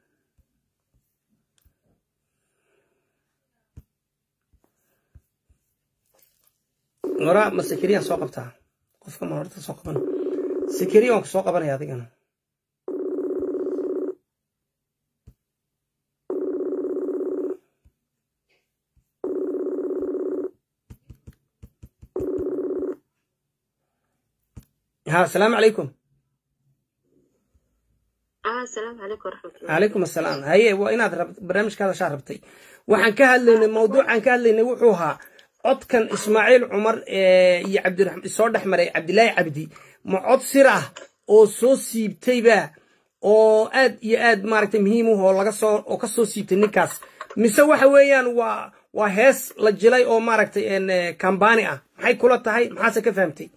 ورا ما سكريان سوق بتاع قف كم مرة سوق بنا سكريان سوق بنا يا ذيك ها السلام عليكم ah asalaamu calaykum waraxmatullah عليكم السلام هي وإناد رب برنامج كذا شاربتي وحن كهلنا موضوع عن كهلنا وحوها عد كان إسماعيل عمر إيه، يا عبد الرحمن الصور أحمر عبد الله عبدي ما عد سرعة أو سو سيبتي با أو آد يا آد مارك مهيمو هو لقى صور أو كسو سيبتي نكاس مسوى حويان و وهس لجلاي أو مارك إن كامباني أه هاي كلها تهاي محاسة فهمتي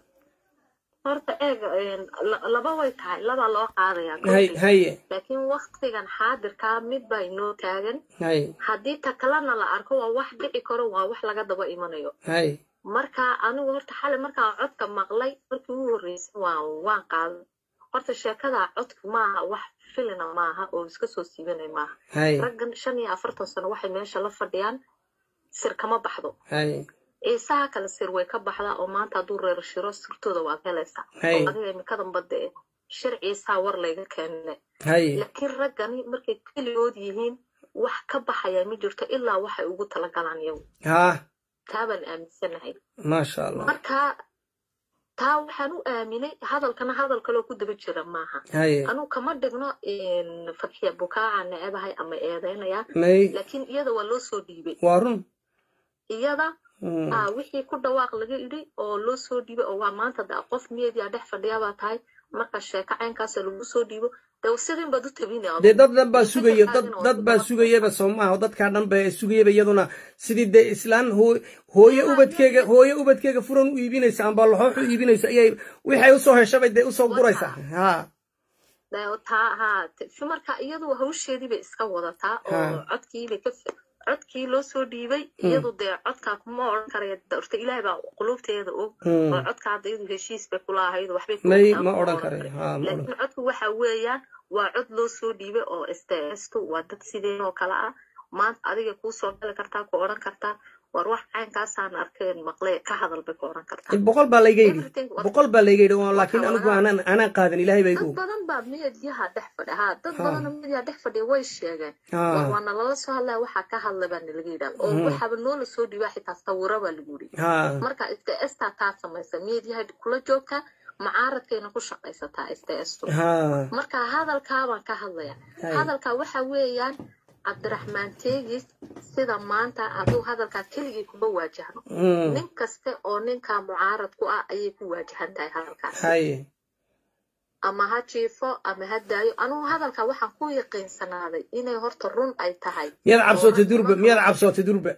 horta eeg een, la- laba way tahay laba loo qaadaya هاي هاي laakiin waktigan xaadirkaa mid baa inoo taagan هاي haddii ta kalena la arko waa wax dhici karo waa wax laga daba imanayo هاي marka anigu horta xalay markaa codka maqlay markii ugu horreysay waan waan qaaday horta sheekada codka maaha wax filina maaha oo iska soo siibanay maaha هاي raggan shan iyo afartan sano waxay meesha la fadhiyaan sir kama baxdo هاي ciisaha kale sir way ka baxdaa oo maanta hadduu reero shiro sirtooda waad helaysaa Hay. oo adiga imikadan badda eh shir ciisaha war layga keenne هاي laakiin raggani markay keligood yihiin wax ka baxaya ma jirto ilaa waxay ugu talagalaan iyagu ها taabaan aaminsanahay ما شاء الله marka taa waxaan u aaminay hadalkana hadal kaloo ku daba jira maaha هاي anuu kama dhigno in fadxiya bukaaca neebahay ama eedeynaya ماي laakiin iyada waa loo soo dhiibay وارون iyada مم. ah wixii ku dhawaaq laga idhi oo loo soo dhiibay oo waa maanta da qof media dhex fadhiya baa tahay marka sheeko caynkaasa lagu soo dhiibo dee sidin baad u tabinaya dee dad dhan baa sugaya dad dad baa sugayaba soo maaha oo dadkaa dhan baa sugayaba iyaduna sidii dee islaan hoo- hooyo ubadkeega hooyo ubadkeega furan u iibinaysa amba laxoox u iibinaysa ayay waxay usoo heshabay dee usoo guraysaa ha Dee taa haa t- fi marka iyadu hawsheedii bay iska wadataa oo Ha. codkiibay ka fi- codkii loo soo dhiibay iyadu dee codkaa kuma odhan karaya horta ilaahay baa qulubteeda og Hmm. oo codka hadda iyadu heshiis bay kula ahayd waxbay ku may ogtaa, ma kuma odhan odhan karayo ha ma odhan laakiin codku waxa weeyaan waa cod loo soo dhiibay oo sts-tu waa dad sideen oo kale ah maanta adiga kuu soo gali kartaa ku odhan kartaa war wax caynkaasaan arkeen maqle ka hadal bay ku odhan kartaa boqol baa layga yidhi Everything was- boqol baa layga yidhi oo laakiin anigu aanan aanan qaadan ilaahay baa igu dad og badan baa meediyaha dhex fadhiya haa dad Ha. badanoo meediyaha dhex fadhiya way sheegeen Ha. war waana lala soo hadlaya waxaa ka hadlay baa nalaga yidhaha oo waxaaba noola soo dhiibaa xitaa sawiro baa lagu yidhi ha marka sts-taa taa samaysa meediyaha kula joogtaa macaaradkayna ku shaqaysataa sts-tu ha marka hadalkaabaan ka hadlaya Hay. hadalka waxa weeyaan cabdiraxmaan teegis sida maanta hadduu hadalkaa keligii kuma waajahno Mm. nin kaste oo ninkaa mucaarad ku ah ayay ku waajahan tahay hadalkaas hay ama ha jiifo ama ha daayo anugu hadalka waxaan ku yaqiinsanaaday inay horta run ay tahay miyaad cabsootay durba miyaad cabsootay durba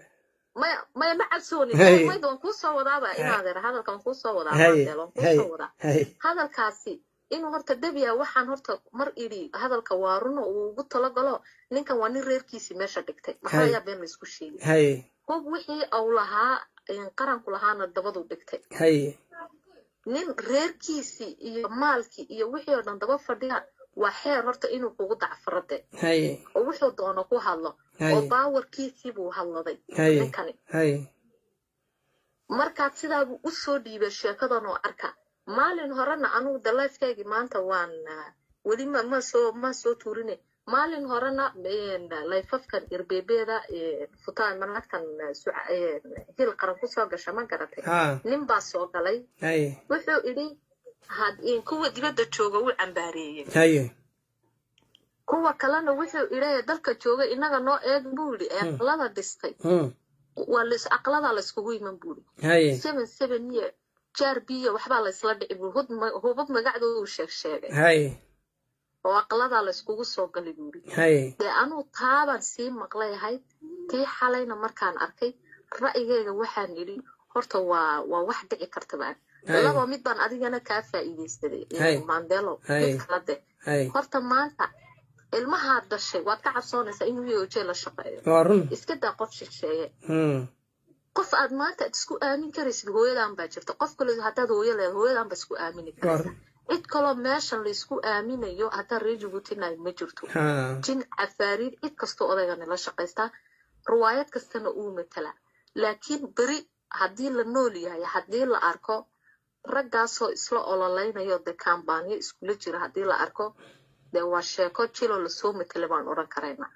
maya maya ma cabsoonin Hay. mayd waan kuu soo wadaaba inaadeer hadalka waan kuu soo wadaa Hay, maandeel waan kuu hay, soo wadaa hay hadalkaasi inuu horta debiya waxaan horta mar idhi hadalka waa runo uu ugu talagalo ninkan waa nin reerkiisii meesha dhigtay maxaa Hay. yaa been laysku sheegay hay hub wixii uu lahaa qaranku lahaana dabaduu dhigtay hay nin reerkiisii iyo maalkii iyo wixii oo dhan daba fadhiya waa xeer horta inuu kugu dacfarade hay oo wuxuu doono ku hadlo Hay. oo baawarkiisii buu hadladay Hay. ninkani hay markaad sidaabuu u soo dhiibay sheekadan oo arka maalin horena anugu dalaifkaygii maanta waan ah, weli ma ma soo ma soo tuurine maalin horena een, layfafkan irbebeeda futaan manaadkan ah, suca- een, hil qaran kusoo gasha ma garatay ha nin baa soo galay hay wuxuu idhi had in kuwa dibadda jooga wuu cambaareeyey hay kuwa kalena wuxuu idhi dalka jooga inaga noo eeg buu yidhi ee aqlada dhistay Hmm. waa lays aqladaa layskugu iman buu yidhi hay seven seven year jaar biyo waxbaa laysla dhici buu hud ma- hubab magacdooda uu sheeg sheegay hay oo aqladaa layskugu soo galay buu yidhi hay dee anuu taabaan sii maqlay ahayd tii xalayna markaan arkay ra'yigayga waxaan idhi horta waa waa wax dhici karta baan Hay. laba mid baan adigana kaa faa'iidaysaday Hay. mandelo Hay. mid kala de hay horta maanta ilmahaad dhashay waad ka cabsoonaysaa inuu yoojee la shaqeeyo waa run iska daa qof shisheeye Hmm. qof aad maanta aad isku aamin karaysid hooyadan baa jirta qof kale haddaad hooyo leedahay hooyadan baa isku aamini waa karaysa run cid kaloo meeshan laysku aaminayo haddaan reer jabuutinayo ma jirto ha jin cafaariid cid kastoo odaygani la shaqaystaa riwaayad kastana uu matala laakiin beri haddii la nool yahay haddii la arko raggaasoo isla ololeynayo dee kambaanyo iskula jira haddii la arko dee waa sheeko jiloo lasoo matala baan odhan karaynaa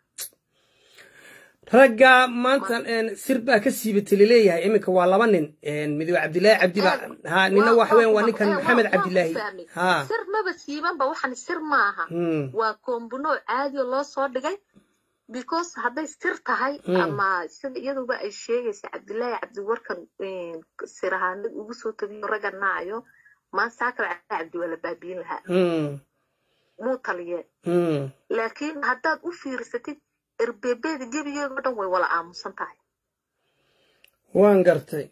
ragga maanta een, sir baa ka siibatay laleeyahay iminka waa laba nin een, mid waa cabdilaahi cabdi ba ha nina Waa- waxa weyan waa waa- ninkan waa- maxamed waan ku cabdilaahi fahmay. ha sir maba siibanba waxan sir maaha Hmm. waa koombuno caadi oo loo soo dhigay because hadday sir tahay Mm. ama sida iyaduba ay sheegaysa cabdilaahi cabdiwarkan sir ahaanad ugu soo tagiyo ragga naayo maansaakal cabdi cabdi waa la baabiin lahaa Hmm. muu taliye Hmm. laakiin haddaad u fiirsatid erbebeeda gebigeeda oo dhan way wala aamusan tahay waan gartay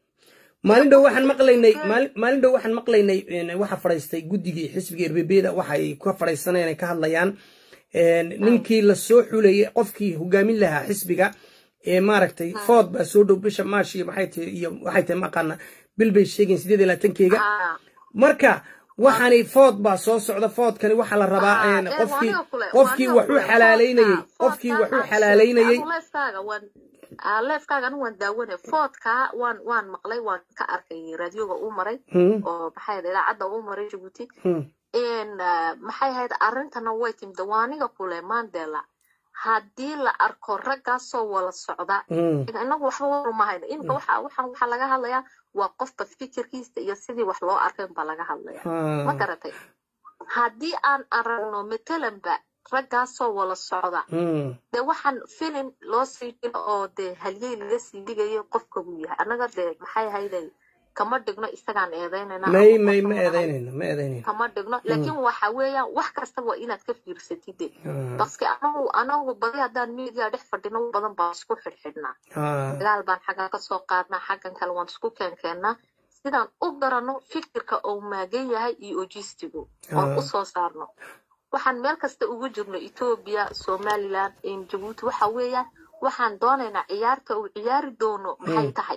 maalin dhow waxaan maqlaynay maali- maalin dhow waxaan maqlaynay een, waxa fadhiistay guddigii xisbiga erbebeeda waxay ka fadhiisanayaan ay ka hadlayaan een, ninkii la soo xulayay qofkii hogaamin lahaa xisbiga ee maaragtay food baa soo dhow bisha maash iyo maxay tahay iyo waxay tahay maqaana bil bay sheegeen sideed iyo labaatankeega Ah, marka waxaani food baa soo socda foodkani waxaa la rabaa ah, een, ee, qofkii waa aniga kule- waa qofkii aniga waxuu kule, xalaaleynayey foodka- qofkii foodka waxuu aad xalaaleynayey sheegtay, anigu leefkaaga waan ah, leefkaaga anigu waan daawanay foodka waan waan maqlay waan ka arkay raadioga uu maray Hmm, oo maxay ahayd idaacadda uu maray jabuuti hmm, in ah, maxay ahayd arrintana way timid waa aniga kule mandela haddii la arko raggaasoo wala socda hmm. inagu waxba warumahayno imika waxa waxaan waxaa laga hadlayaa waa qofka fikirkiisa iyo sidii wax loo arkay baa laga hadlaya ma Ha, garatay haddii aan aragno matalanba raggaasoo wala socda hmm. dee waxaan filin loo sii dhigo oo dee halyey laga sii dhigayo qofka buu yahay annaga dee maxay ahayday kama dhigno isagaan eedeynayna may ama may qofka ma walaal eedaynayno ma eedaynayno kama dhigno laakiin waxa weeyaan wax kastaba waa inaad ka fiirsatid de Ha, baske anagu anagu badi haddaan media dhex fadhino wax badan baan isku xidhxidhnaa ha, dagaal baan xaggan ka soo qaadnaa xaggan kale waan isku keenkeennaa sidaan u garanno fikirka uu maagan yahay iyo ojistigu oon Ah. u soo saarno waxaan meel kasta ugu jirno etoobiya somaliland jabuuti waxa weeyaan waxaan doonaynaa ciyaarta uu ciyaari doono maxay tahay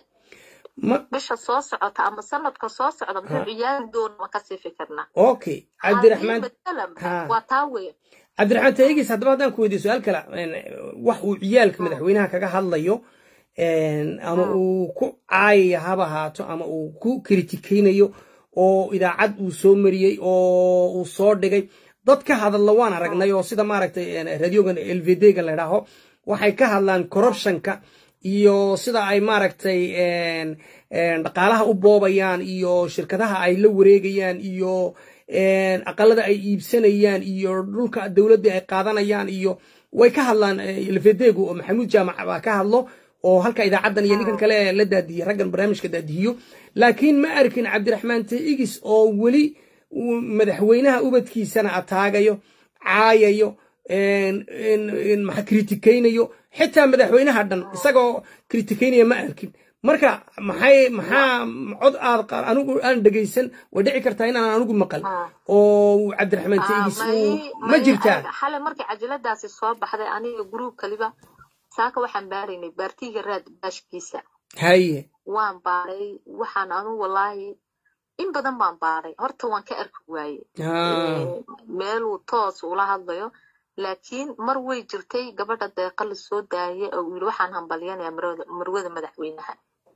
ma bisha soo socota ama sanadka soo socda muxuu ciyaari doono ma kasii fikirnaa okay cabdiraxmaan Haddii matalan Ha. waa taa weya cabdiraxmaan taegis haddaba haddaan ku weydiiyo su-aal kale een, wax uu ciyaalka madaxweynaha kaga hadlayo een, ama uu ku caayaya haba ahaato ama uu ku kritikaynayo oo idaacad uu soo mariyey oo uu soo dhigay dad ka hadalla waan aragnay oo sida maaragtay een, radiogan lvd-ga la idhaaho waxay ka hadlaan corruptionka iyo sida ay maaragtay een, een, dhaqaalaha u boobayaan iyo shirkadaha ay la wareegayaan iyo een, aqalada ay iibsanayaan iyo dhulka dowladda ay qaadanayaan iyo way ka hadlaan lvd-gu oo maxamuud jaamac baa ka hadlo oo halka idaacaddan iyo ninkan kale la daadiyey raggan barnaamijka daadihiyo laakiin ma arkin cabdiraxmaan taigis oo weli uu madaxweynaha ubadkiisana ataagayo caayayo maxa kritikaynayo xitaa madaxweynaha dhan isagoo kritikaynaya ma arkin marka maxay maxaa cod aad anigu aan dhegaysan way dhici kartaa inaan anigu maqal oo cabdiraxmaan teegis ma jirtaa xale markii cajaladaasi soo baxday aniga gruub kaliba saaka waxaan baaraynay baartiga raad baashkiisa haye waan baaray waxaan anu wallaahi in badan baan baaray horta waan ka arki waaye meeluu toos ula hadlayo laakiin mar way jirtay gabadha deeqa la soo daayay oo yiri waxaan hambalyanayaa marwada madaxweynaha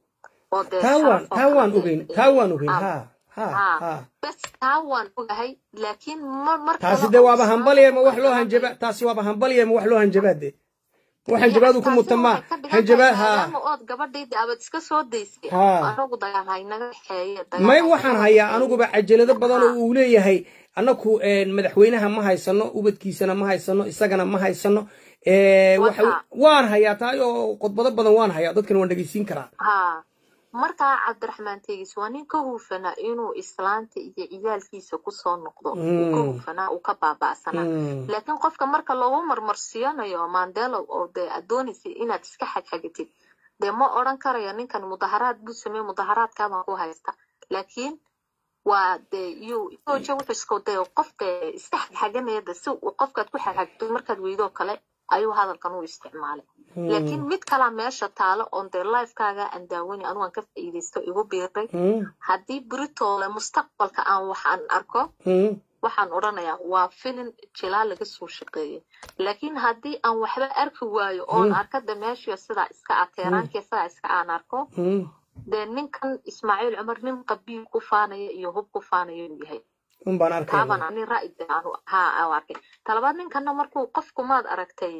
taa waan ogeyn taa waan ogeyn ha bes taa waan ogahay laakiin taasi de waaba hambalya ma wax loo hanjaba taasi waaba hambalya ma wax loo hanjabaa de wax hanjabaadu ku mutamaa hanjabaad ha ood gabadhayda abad iska soo daysay anagu dagaal haynaga dhexeeye may waxaan hayaa aniguba cajalado badan oo uu leeyahay annaku madaxweynaha ma haysano ubadkiisana ma haysano isagana ma haysano waan hayaa taa oo qodbado badan waan hayaa dadkana waan dhegeysiin karaa markaa cabdiraxmaan teegis waa nin ka huufanaa inuu islaanta iyo ciyaalkiisa kusoo noqdo uu ka huufanaa uu ka baaba'sanaa laakiin qofka marka loogu marmarsiyanayo mandelo oo dee aad doonaysay inaad iska xagxagatid dee ma odran karayo ninkan mudaharaad buu sameeye mudaharaadkaabaan ku haysta laakiin waa dee iyo jooja wuxuu dee qof dee iska xagxaganaya de si qofkaad ku xagxagto markaad weydoo kale ayuu hadalkan u isticmaalay laakiin mid kalaa meesha taalo oon dee lifekaaga aan daawani anugu aan ka faa'iidaysto igu biiray haddii britoole mustaqbalka aan waxaan arko waxaan odhanayaa waa filin jilaa laga soo shaqeeyey laakiin haddii aan waxba arki waayo oon arkada meeshiyo sidaa iska ah teeraankiya sidaa iska aan arko dee ninkan ismaaciil cumar nin qabiil ku faanaya iyo hub ku faanaya inuu yahay unbaan arkay taaban ani ra'yi ha aan arkay talabaad ninkana markuu qofku maad aragtay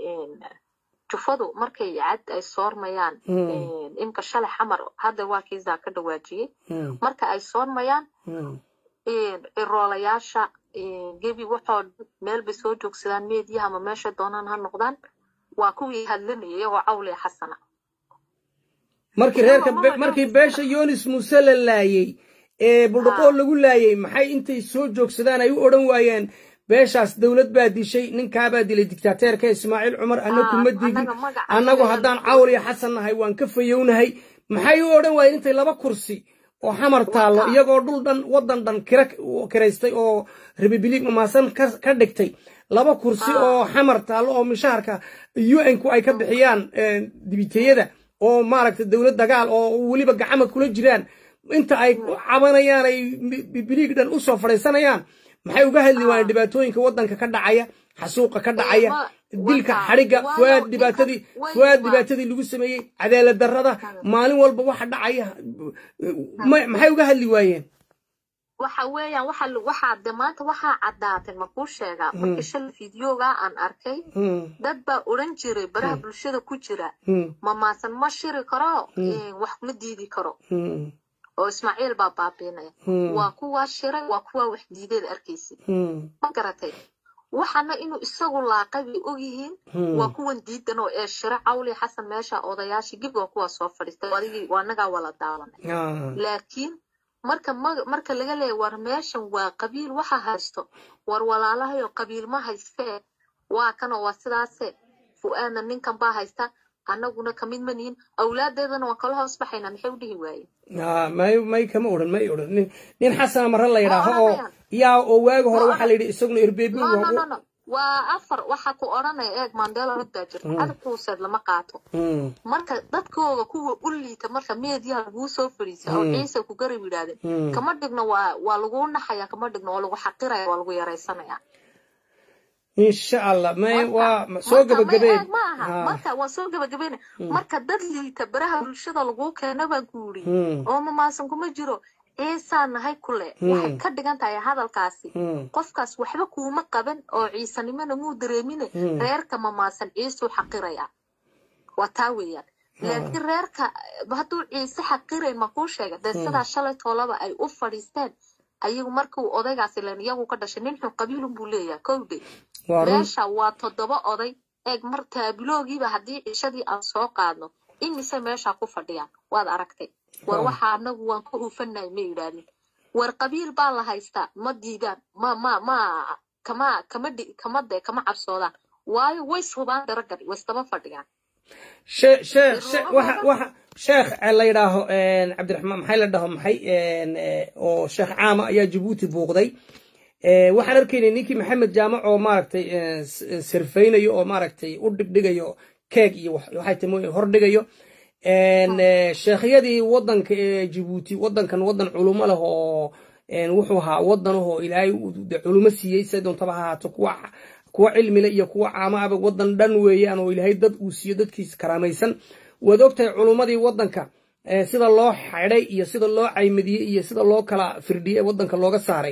jufadu markay cad ay soormayaan imka shalay xamar hadda waa kiisaa ka dhawaajiyey marka ay soormayaan iroolayaasha gebi waxoo meel bay soo joogsadaan meediyaha ama meesha doonaan ha noqdaan waa kuwii hadlanaya iyagoo cawliya xasana markii reerka markii beesha yonis muuse la laayey ee buldhaqoo lagu laayey maxay intay soo joogsadaan ay u odhan waayeen beeshaas dowlad baa dishay ninkaabaa dilay dictaateerka ismaaciil cumar annagu ma digin annagu haddaan cawr iyo xasan nahay waan ka fayownahay maxay u odhan waayeen intay laba kursi oo xamar taallo iyagoo dhul dhan waddan dhan kira kiraystay oo republik mamaasan ka dhigtay laba kursi oo xamar taallo oo mishaharka un-ku ay ka bixiyaan dibiteeyada oo maaragtay dowlad dagaal oo weliba gacama kula jiraan inta ay cabanayaan ay biliig dhan u soo fadhiisanayaan maxay uga hadli waayeen dhibaatooyinka waddanka ka dhacaya xasuuqa ka dhacaya dilka xadhigga fuaad dhibaatadii fuaad dhibaatadii lagu sameeyey cadaalad darrada maalin walba waxa dhacaya maxay uga hadli waayeen waxa weeyaan waxa waxaa de maanta waxaa caddaatay makuu sheegaa markii shalay fideoga aan arkay dad baa odhan jiray baraha bulshada ku jira mamaasan ma shiri karo wax ma diidi karo oo ismaaciil baa baabiinaya waa kuwaa shiray waa kuwaa wax diideed arkaysid ma garatay waxana inuu isagu laaqay bay ogyihiin waa kuwan diidan oo ee shiro cawli xasan meesha odayaashii gib waa kuwaa soo fadhiistay adigii waa nagaa wala daalanay laakiin marka marka laga leeya war meeshan waa qabiil waxa haysto war walaalahayo qabiil ma haystee waa kanoo waa sidaase fu-aadna ninkan baa haysta annaguna kamid ma nihin awlaadeedana waan kala hoos baxaynaa maxay u dhihi waaye may may kama odhan may odhan nin nin xasana marre la yidhaaho oo yaa oo waagi hore waxaa la yidhi isaguna erbeebi waa afar waxa ku odhanaya eeg mandela rod baa jirta cadabkuuseed lama qaato marka dadkooga kuwa u liita marka meediyaha laguu soo fadhiisa oo ciise ku garab yidhahdeen kama dhigno waa waa laguu naxaya kama dhigno waa lagu xaqiraya waa lagu yaraysanaya insha allah may waa soo gabagabeen marka waa soo gabagabeyn marka dad liita baraha bulshada laguu keena baan ku yidhi oo mamaasan kuma jiro ciisaa nahay kule waxay ka dhigan tahay hadalkaasi qofkaas waxba kuuma qaban oo ciisanimona muu dareemine reerka mamaasan ciisuu xaqiraya waa taa weeyaan laakiin reerka hadduu ciise xaqirayn makuu sheega dee sidaa shalay toolaba ay u fadhiisteen ayagu markuu odaygaasi len iyagu ka dhashay nin xun qabiilun buu leeyahay kowdhe meesha waa toddoba oday eeg mar taabiloogiiba haddii cishadii aan soo qaadno imise meesha ku fadhiyaan waad aragtay war waxa anagu waan ka huufanahay ma yidhaahdin war qabiil baa la haystaa ma diidaan ma ma ma kama kama dhi kama de kama cabsoodaan waayo way shubaan daragan way isdaba fadhiyaan sheekh sheekh sheekh waxa waxa sheekh la yidhaaho cabdiraxmaan maxay la dhaho maxay oo sheekh caama ayaa jabuuti buuqday waxaan arkaynay ninkii maxamed jaamac oo maaragtay sirfaynayo oo maaragtay u dhigdhigayo keeg iyo waxay tahay hordhigayo sheekhyadii wadanka ee jabuuti wadankan wadan culumo leh oo wuxuu ahaa wadan ahoo ilaahay culumo siiyey se doontaba ha ahaato kuwa kuwa cilmile iyo kuwa caama aba wadan dhan weeyaan oo ilaahay dad uu siiyo dadkiisa karaamaysan waad ogtahay culummadii wadanka sida loo xidhay iyo sida loo caymadiyey iyo sida loo kala firdhiyey wadanka looga saaray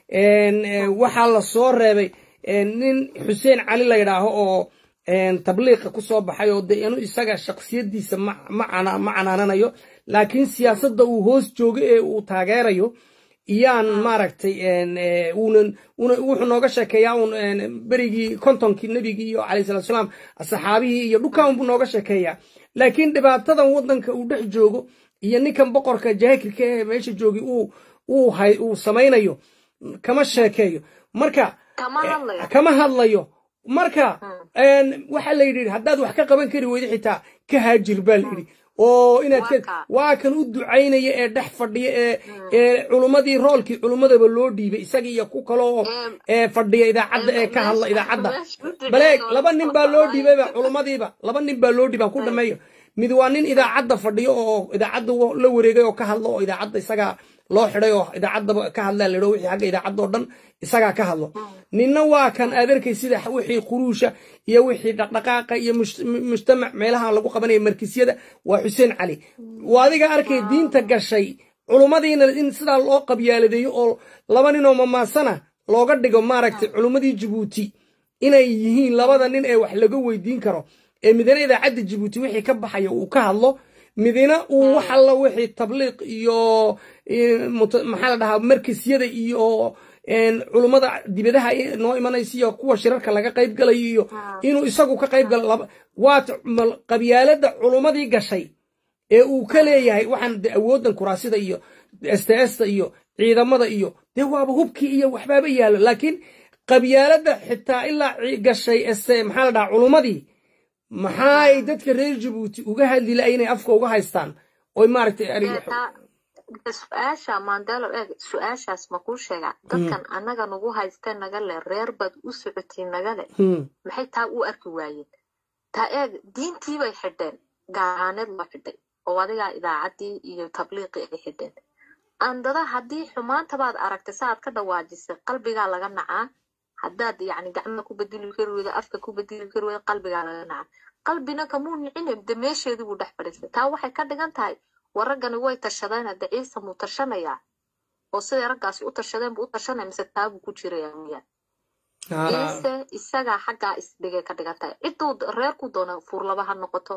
waxaa la soo reebay nin xuseen cali la yidhaaho oo tabliiqa ku soo baxay oo de inu isaga shaksiyadiisa ma canaananayo laakiin siyaasadda uu hoos joogo ee uu taageerayo iyaan maaragtay uunan wuxuu nooga sheekeeyaa un berigii kontonkii nebigii iyo calayhi salatu salaam saxaabihii iyo dhulkan unbuu nooga sheekeeyaa laakiin dhibaatadan waddanka uu dhex joogo iyo ninkan boqorka jaakirka ee meesha joogi uu uu hay uu samaynayo kama sheekeeyo marka kama hadlayo marka waxaa la yidhi haddaad wax ka qaban kari weydo xitaa ka haajir baa la yidhi oo inaad waa kan u ducaynaya ee dhex fadhiya ee ee culummadii roolkii culummadaba loo dhiibay isaga iyo ku kaloo ee fadhiya idaacadda ee ka hadla idaacadda baleeg laba nin baa loo dhiibayba culummadiiba laba nin baa loo dhiibaan ku dhameeyo mid waa nin idaacadda fadhiyo oo idaacadda la wareegay oo ka hadlo oo idaacadda isagaa loo xidhay oo idaacaddaba ka hadlaa ladho wixii xagga idaacadda oo dhan isagaa ka hadlo ninna waa kan aad arkay sida wixii quruusha iyo wixii dhaqdhaqaaqa iyo mujtamac meelaha lagu qabanaya markisyada waa xuseen cali waa adiga arkay diinta gashay culummadiina in sidaa loo qabyaaladeeyo oo laba ninoo mamaasana looga dhigo maaragtay culummadii jabuuti inay yihiin labada nin ee wax laga weydiin karo ee midna idaacadda jabuuti wixii ka baxaya uu ka hadlo midina uu wax alla wixii tabliiq iyo maxaa la dhahaa markisyada iyo culummada dibadaha noo imanaysa iyo kuwa shirarka laga qayb galayo iyo inuu isagu ka qayb galo waat qabyaalada culummadii gashay ee uu ka leeyahay waxaan de awooddan kuraasida iyo sts-ta iyo ciidamada iyo dee waaba hubkii iyo waxbaaba yaallo laakiin qabyaalada xitaa ilaa gashay maxaa la dhahaa culummadii maxaay dadka reer jabuuti uga hadli la inay afka uga haystaan oy maaragtay su-aasha mandelo eeg su-aashaas ma kuu sheegaa dadkan annaga nagu haysta naga le reer baad u socotiin naga le maxay taa u arki waayeen taa eeg diintiibay xidheen gaaraaneed loo xidhay oo adigaa idaacaddii iyo tabliiqii ay xidheen andada haddii xumaantabaad aragtay saaad ka dhawaajisay qalbigaa laga nacaa haddaad yacni gacmaha ku bedeli kari weydo afka ku bedeli kari weydo qalbigaa laga naca qalbina kamuu nicine de meesheedii buu dhex fadhiistay taa waxay ka dhigan tahay waraggani way tashadeen hadde ciise muu tashanayaa oo siday raggaasi u tashadeen buu u tashanaya mise taabuu ku jiraya miyaan ciise isagaa xaggaa isdhigay ka dhigan tahay cidduu reerku doona fuurlaba ha noqoto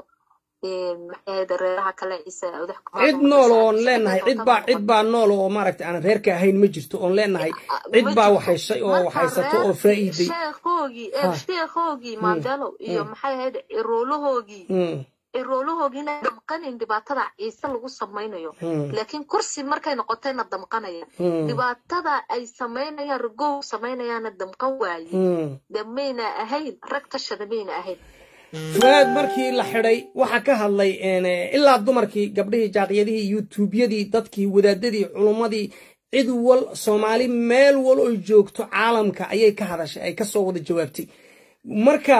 cid nool oon leenahay cidbaa cid baa nool oo maaragtay aan reerka ahayn ma jirto oon leenahay cid baa waxayshay oo waxaysato oo faa'iiday sheekhoogii sheekhoogii mandelo iyo maxay ahayd ciroolahoogii ciroolahoogiina damqanin dhibaatada ciise lagu samaynayo laakiin kursi markay noqotayna damqanaya dhibaatada ay samaynayaan ragow samaynayaana damqan waaye de mayna ahayn rag tashada mayna ahayn fuaad markii la xidhay waxaa ka hadlay ilaa dumarkii gabdhihii jaaqyadihii yutuubyadii dadkii wadaadadii culummadii cid wal soomaali meel wal oy joogto caalamka ayay ka hadashay ay kasoo wada jawaabtay marka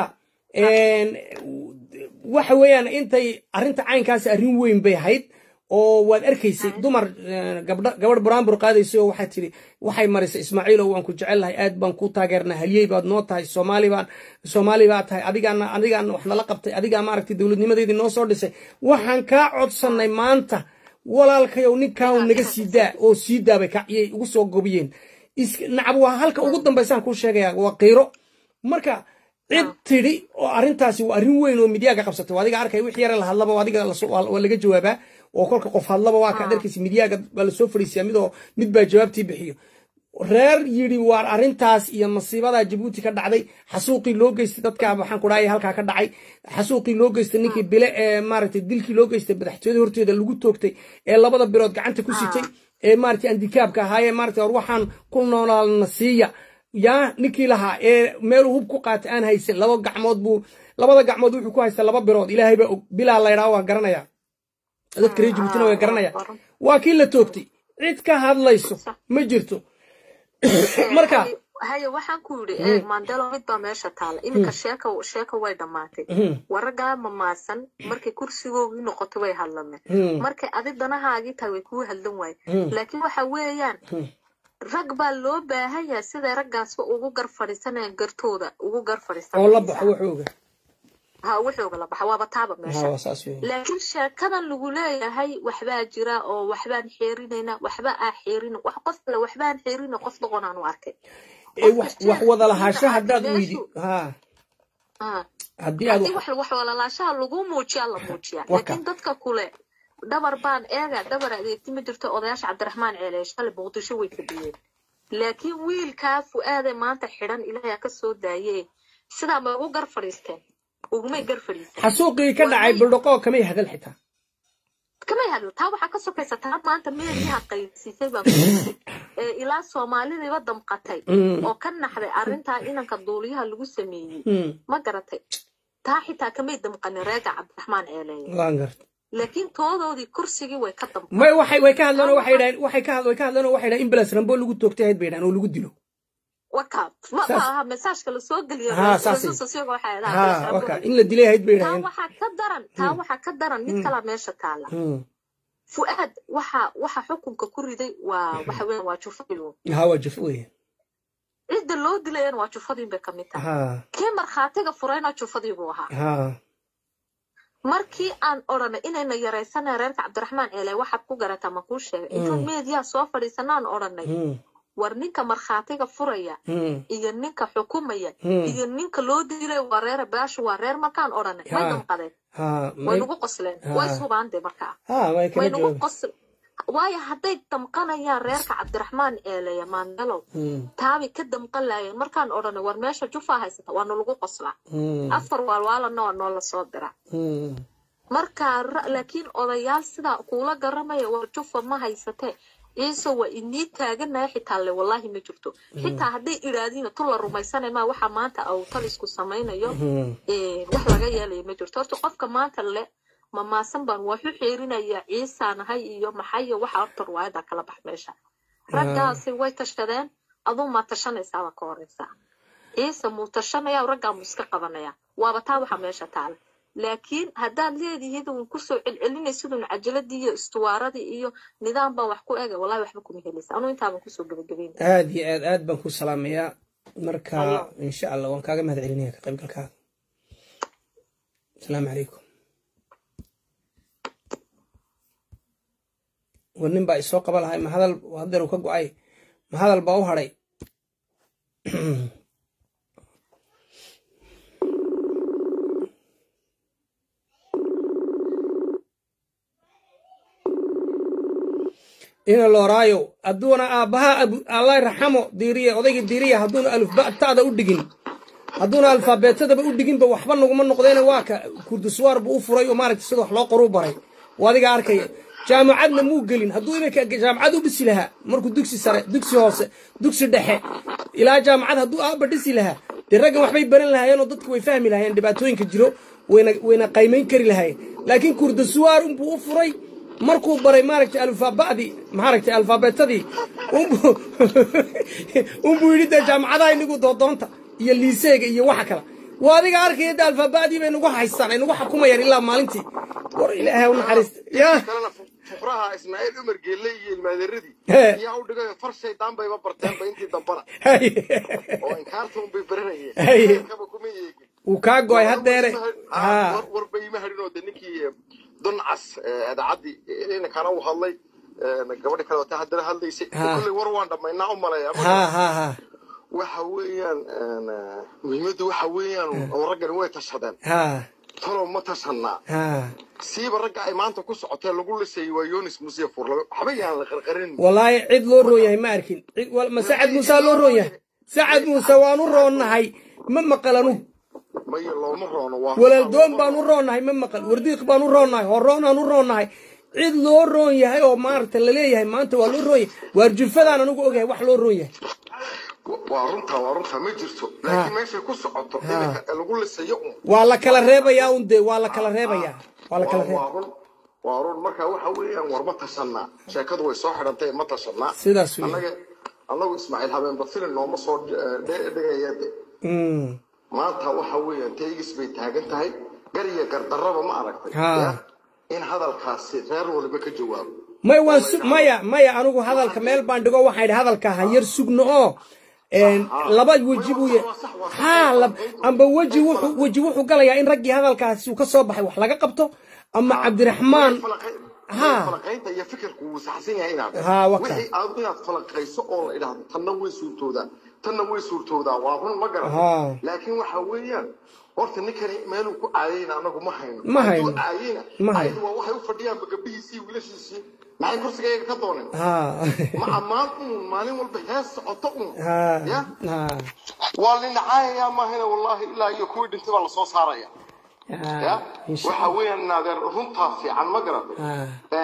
waxa weeyaan intay arrinta caynkaasi arrin weyn bay ahayd oo waad arkaysay dumar gabadh buraanbur qaadaysay oo waxaa tiri waxay marisay ismaaciilow waan ku jecel lahay aad baan ku taageernaa halyey baad noo tahay soomaali baan soomaali baa tahay adigaana adigaana wax nala qabtay adigaa maaragtay dowladnimadeedii noo soo dhisay waxaan kaa codsannay maanta walaalkayow ninkaan naga sii daa oo sii daabay kaciyay ugu soo gobiyeen nacab waa halka ugu dambaysaan kuu sheegaya waa qiiro marka cid tidhi oo arrintaasi waa arrin weyn oo midyaaga qabsatay adiga arkay wix yare la hadlaba adiga waa laga jawaabaa oo kolka qof hadlaba waa kaad arkaysa midyaaga baa lasoo fadhiisiyaa midoo mid baa jawaabtii bixiyo reer yidhi waar arrintaas iyo masiibadaa jabuuti ka dhacday xasuuqii loo geystay dadka waxaan ku dhahay halkaa ka dhacay xasuuqii loo geystay ninkii bile ee maaragtay dilkii loo geystay madaxtooyada horteeda lagu toogtay ee labada bilood gacanta ku sitay ee maaragtay andikaabka ahaayee maaragtay war waxaan ku noolaalna siiya yaa ninkii lahaa ee meeluu hub ku qaatay aan haysan laba gacmood buu labada gacmood wuxuu ku haystaa laba birood ilaahay baa og bilaa laydhaa waa garanaya dadka reer jibuutina waa garanaya waa kii la toogtay cid ka hadlayso ma jirto marka haye waxaan ku yidhi mandelo mid baa meesha taala iminka sheeka sheeka way dhammaatay waraggaa mamaasan markay kursigoogii noqotay way hadlameen markay adi danahaagii tahay way kuu hadlan waaye laakiin waxa weeyaan rag baa loo baahan yahay siday raggaasba ugu gar fadhiisanayaan gartooda ugu gar oo la baxo wuxuuga ha wuxuuga la baxa waaba taaba meesha laakiin sheekadan lagu leeyahay waxbaa jira oo waxbaan xeerinayna waxba aa xeerin wax qof kale waxbaan xeerina qof doqon aan u arkay wax wada lahaasho haddaad weydi ha haddii aad wax wax wada lahaashaha lagu muujiyaa la muujiyaa laakiin dadka kule dhabar baan eega dhabar adeegti ma jirto odayaasha cabdiraxmaan ceele shalay muqdisho way fadhiyeen laakiin wiilkaa fu-aade maanta xidhan ilaahay ka soo daaye sidaa ma ugu gar fadhiisteen ugumay gar fadhiisteen xasuuqii ka dhacay buldhaqoo kamay hadal xitaa kamay hadal taa waxaa ka sokaysa taa maanta meeliyaha qaybsiisay baa ilaa soomaalidiiba damqatay oo ka naxday arrintaa inanka duuliyaha lagu sameeyey ma garatay taa xitaa kamay damqanin reega cabdiraxmaan ceeleeye laakiin toodoodii kursigii way ka damqatay may waxay way ka hadleen oo waxay dhahan waxay ka way ka hadleen oo waxay dhahan in balas rambo lagu toogtay ahayd bay dhahan oo lagu dilo waka ma aha mesaajka lasoo geliyo waka in la dilay ahayd bay taa dhahan waxaa ka daran taa waxaa ka daran mid kalaa meesha taala fu'aad waxa waxa xukunka ku riday waa waxa weeyaan waa jufadilu ha waa juf weeye cidda loo dilayana waa jufadiin bay kamid tahay ha kii markhaatiga furayna jufadii buu ahaa ha markii aan odhanay inayna yaraysanay reerka cabdiraxmaan eele waxaad ku garataa ma kuu sheegay intaan meediyaa soo fadhiisanaan odhanay war ninka markhaatiga furaya iyo ninka xukumaya iyo ninka loo dilay waa reer baashu waa reer markaan odhanay way damqadeen way nagu qosleen way subaande markaa way nagu qosl waayo hadday damqanayaan reerka cabdiraxmaan eeleya maandelow taabay ka damqan laayeen markaan odhanay war meesha jufaa haysata waa nalagu qoslaa afar waalwaalana waa noola soo dira marka laakiin odayaal sidaa kuula garamaya war jufa ma haysatee ciise waa inii taaganaya xitaa le wallaahi ma jirto xitaa hadday idhaadiina tu la rumaysanay maa waxa maanta awtalisku samaynayo wax laga yeelaya ma jirto horta qofka maanta le mamaasan baan waxu xeerinaya ciisaanahay iyo maxayo waxa horta ruwaayada kala bax meesha raggaasi way tashadeen aduu maa tashanaysaaba ka horeysaa ciise muu tashanaya raggaa muu iska qabanaya waaba taa waxa meesha taala laakiin haddaad leedihiid uun kusoo celcelinaysidun cajaladii iyo istuwaaradii iyo nidaam baan wax ku ega wallahi waxba kuma helaysa anuu intaaban kusoo gebagabeyn aad iyo aad aad baan ku salaamayaa marka insha allah waan kaaga mahad celinaya ka qaybgalkaaga asalaamu calaykum war nin baa isoo qaba lahay ma hadal hadeer uu ka go-ay ma hadal baa u hadhay ina looraayo hadduuna aabbaha allah raxamo diiriya odayga diiriya hadduuna alufba'taada u dhigin hadduuna alfaabeetadaba u dhiginba waxba naguma noqdeena waa ka kurdiswaar buu u furay oo maaragta sida wax loo qoruu baray oo adiga arkaya jaamacadna muu gelin hadduu iminka jaamacad u dhisi lahaa markuu dugsi sare dugsi hoose dugsi dhexe ilaa jaamacad hadduu aabba dhisi lahaa dee raggan waxbay baran lahaayeen oo dadku way fahmi lahaayeen dhibaatooyinka jiro wayna wayna qaymayn kari lahaayeen laakiin kurdiswaar unbuu u furay markuu baray maaragtay alfaaba'dii maaragtay alfaabeetadii unbuu yidhi dee jaamacadaha inagu doodoonta iyo liiseega iyo waxa kale waa adiga arkaya dee alfaaba'dii bay nagu haystaan ay nagu xukumayaan ilaa maalintii war ilaahay u naxariista yaa fuqraha ismaaciil umar geelle iyo ilmaadeeradii yaa u dhigay far shaydaan bayba barteenba intii dambana oo inkaarta unbay baranayeen kaba kuma eegin wuu kaa go'ay haddeere warba ima hadhin oo de ninkii duncas idaacadii inankana u hadlay gabadhi kale wata haddana hadlaysay kulley war waan dhammaynaa u maleeya waxa weeyaan muhiimaddu waxa weeyaan oo raggani way tashadeen talow ma tashanaa siiba ragga ay maanta ku socotee lagu lisayay waa yonis musiya furla waxba yaan la qarqarin wallaahi cid loo roon yahay ma arkin ma sacad muuse loo roon yahay sacad muuse waanu roonnahay ma maqalanu maya looma roono waa walaaldoon baan u roonnahay ma maqal wardiiq baan u roonnahay horoonaan u roonnahay cid loo roon yahay oo maaragta laleeyahay maanta waa loo roon yahay waar jufadaan anigu ogahay wax loo roon yahay waa runtaa waa runtaa ma jirto laakiin meeshay ku socoto iminka lagu lisayo un waa la kala reebayaa un dee waa la kala reebayaa waa la kala waa reeb run waa run marka waxa weeyaan war ma tashanaa sheekadu way soo xidhantay ma tashanaa sidaas wey annaga annagu ismaaciil habeenba filin nooma soo dhigaya de Mm. maanta waxa weeyaan teygis bay taagan tahay gar iyo gardarraba ma aragtay Ha. ya? in hadalkaasi reer waliba ka jawaabo maya waan su maya maya anigu hadalka meel baan dhigo waxaan idhi hadalka ha yar sugno oo een, laba weji buu ya ha lab- amba weji wuxuu weji wuxuu galayaa in raggii hadalkaasi uu ka soo baxay wax laga qabto ama cabdiraxmaan Ha. falaqaynta iyo fikirku wuu saxsan yahay inaad Ha, waka. wixii aad inaad falaqayso oo la idhaahdo tanna way suurtoodaa tanna way suurtoodaa waa run ma Ha. garan laakiin waxa weeyaan horta ninkani meeluu ku caayayna anagu ma hayno Ma hayno. Hadduu caayayna Ma hayno. ayadu waa waxay u fadhiyaanba gabdhihiisii wiilashiisii maxay kursigayga ka dooneen ha ma ammaan un maalin walba hees socoto un ha ya ha waa lina caayayaa maahina wallaahi ilaa iyo kuwii dhintay baa lasoo saaraya ya ha insha waxa weeyaan naadeer runtaa fiican ma garatay ha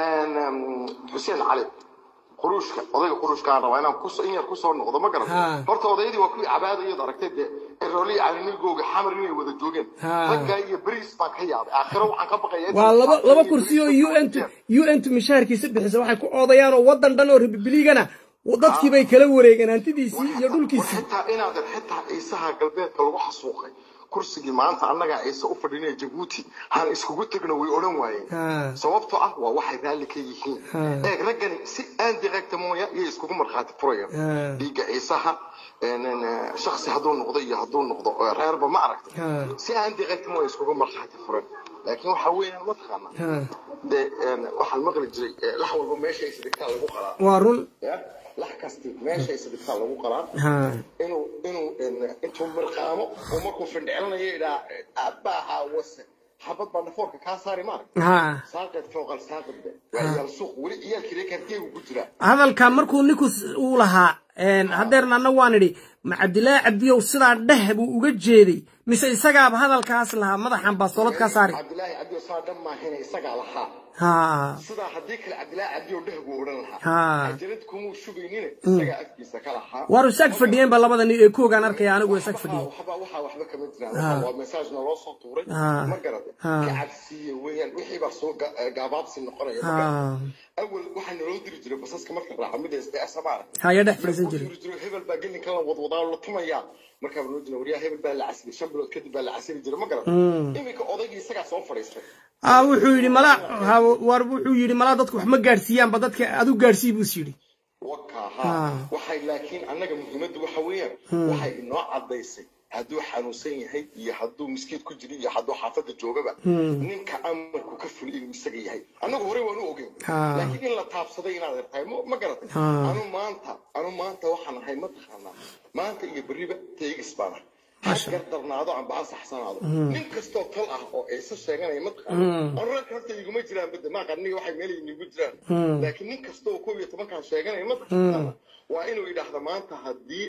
xuseen cali quruushka odayga quruushkaan rabaa inaan kus- in yar kusoo noqdo ma Ha. garan horta odaydii waa kuwii cabaadayad aragtay dee erooliya calinigooga xamar inay wada joogeen Ha. raggaa iyo beriis baan ka yaabay aakhiro waxaan ka baqaya waa laba laba kursi oo un un mishaharkiisa bixisa waxay ku oodayaan oo wadan dhan oo republigana dadkii bay kala wareegeen hantidiisii iyo dhulkiisii xitaa inaadan xitaa ciisaha galbeedka lagu xasuuqay kursigii maanta annagaa ciise u fadhinaya jabuuti han iskugu tegno way odhan waayeen ha sababtoo ah waa waxay raalli ka yihiin Ha. eeg raggani si aan directa mooya iyay iskugu markhaati furayaan Ha. dhiigga ciisaha een, een, shaksi hadduu noqdo iyo hadduu noqdo oo reerba ma aragtay Ha. si aan directa mooya iskugu markhaati furan laakiin waxa weeyaan mataqaana ha dee een, waxaan maqli jiray eh, lax walba meesha isdhigtaa lagu qalaa waa run ya lax kasti meesha isdhigtaa lagu qalaa ha inuu inuu een, intuu mirqaamo oo markuu findhicilanayo idhaa aabbaha wase xabad baa dhafoorka kaa saari maaragta ha saaqeed fooqal saaqadbe waa ciyaal suuq weli ciyaalkii reekarkeegu ku jiraa hadalka markuu ninku s- uu lahaa een, haddeerna anna waan idhi ma cabdilaahi cabdiyow sidaa dheh buu uga jeeday mise isagaaba hadalkaas lahaa madaxan baa soolad kaa saari cabdilaahi cabdiyo saa dhan maahina isagaa lahaa ha sidaa haddii kale cabdilaahi cabdiyo dheh buu odhan lahaa Ha. ajalad kumuu shubaynina isagaa afkiisa ka lahaa waar isag fadhiyeen ba labada nin ee koogaan arkaya anigu isag fadhiyeen waxba waxaa waxba kama jiraan Waxaa waa message naloo soo tuuray Ha. ma garata Ha. ka cabsiiye weeyaan wixii baa soo ga- eh, gaabaabsi noqonaya ma ha garata awal waxaa naloo diri jiray basaska marka raaca mida sds maara haya dhex fadhiisan jiray jiri jiro hebel baa gelinka la wadwadaa la tumayaa markaa noo jira waryaa hebel baa la casiri shan bilood kadib baa la casiri jiray ma garata iminka odaygii isagaa soo fadhiistay ah wuxuu yidhi malaa ha waar wuxuu yidhi malaa dadku wax ma gaadhsiiyaanba dadka adu gaadhsii buu is yidhi waka Ha. ha waxay laakiin annaga muhiimaddu waxa weeyaan waxay inoo cadaysay hadduu xanuunsan yahay iyo hadduu miskiid ku jiro iyo hadduu xaafadda joogaba ninka amarku ka fuli inuu isaga yahay annagu horey waanu ogeyn Ha. laakiin in la taabsaday inaad ertahay ma ma garatay Ha. anu maanta anu maanta waxaan ahay ma taqaanaa maanta iyo berriba teegis baan ahay ha gardarnaado amba ha saxsanaado nin kastoo tal ah oo ciise sheeganaya ma taqaana anu ragka horta iguma jiraan bada maa qarniga waxay meel inigu jiraan laakiin nin kastoo koob iyo tobankan sheeganaya ma taqaana waa inuu idhaahdo maanta haddii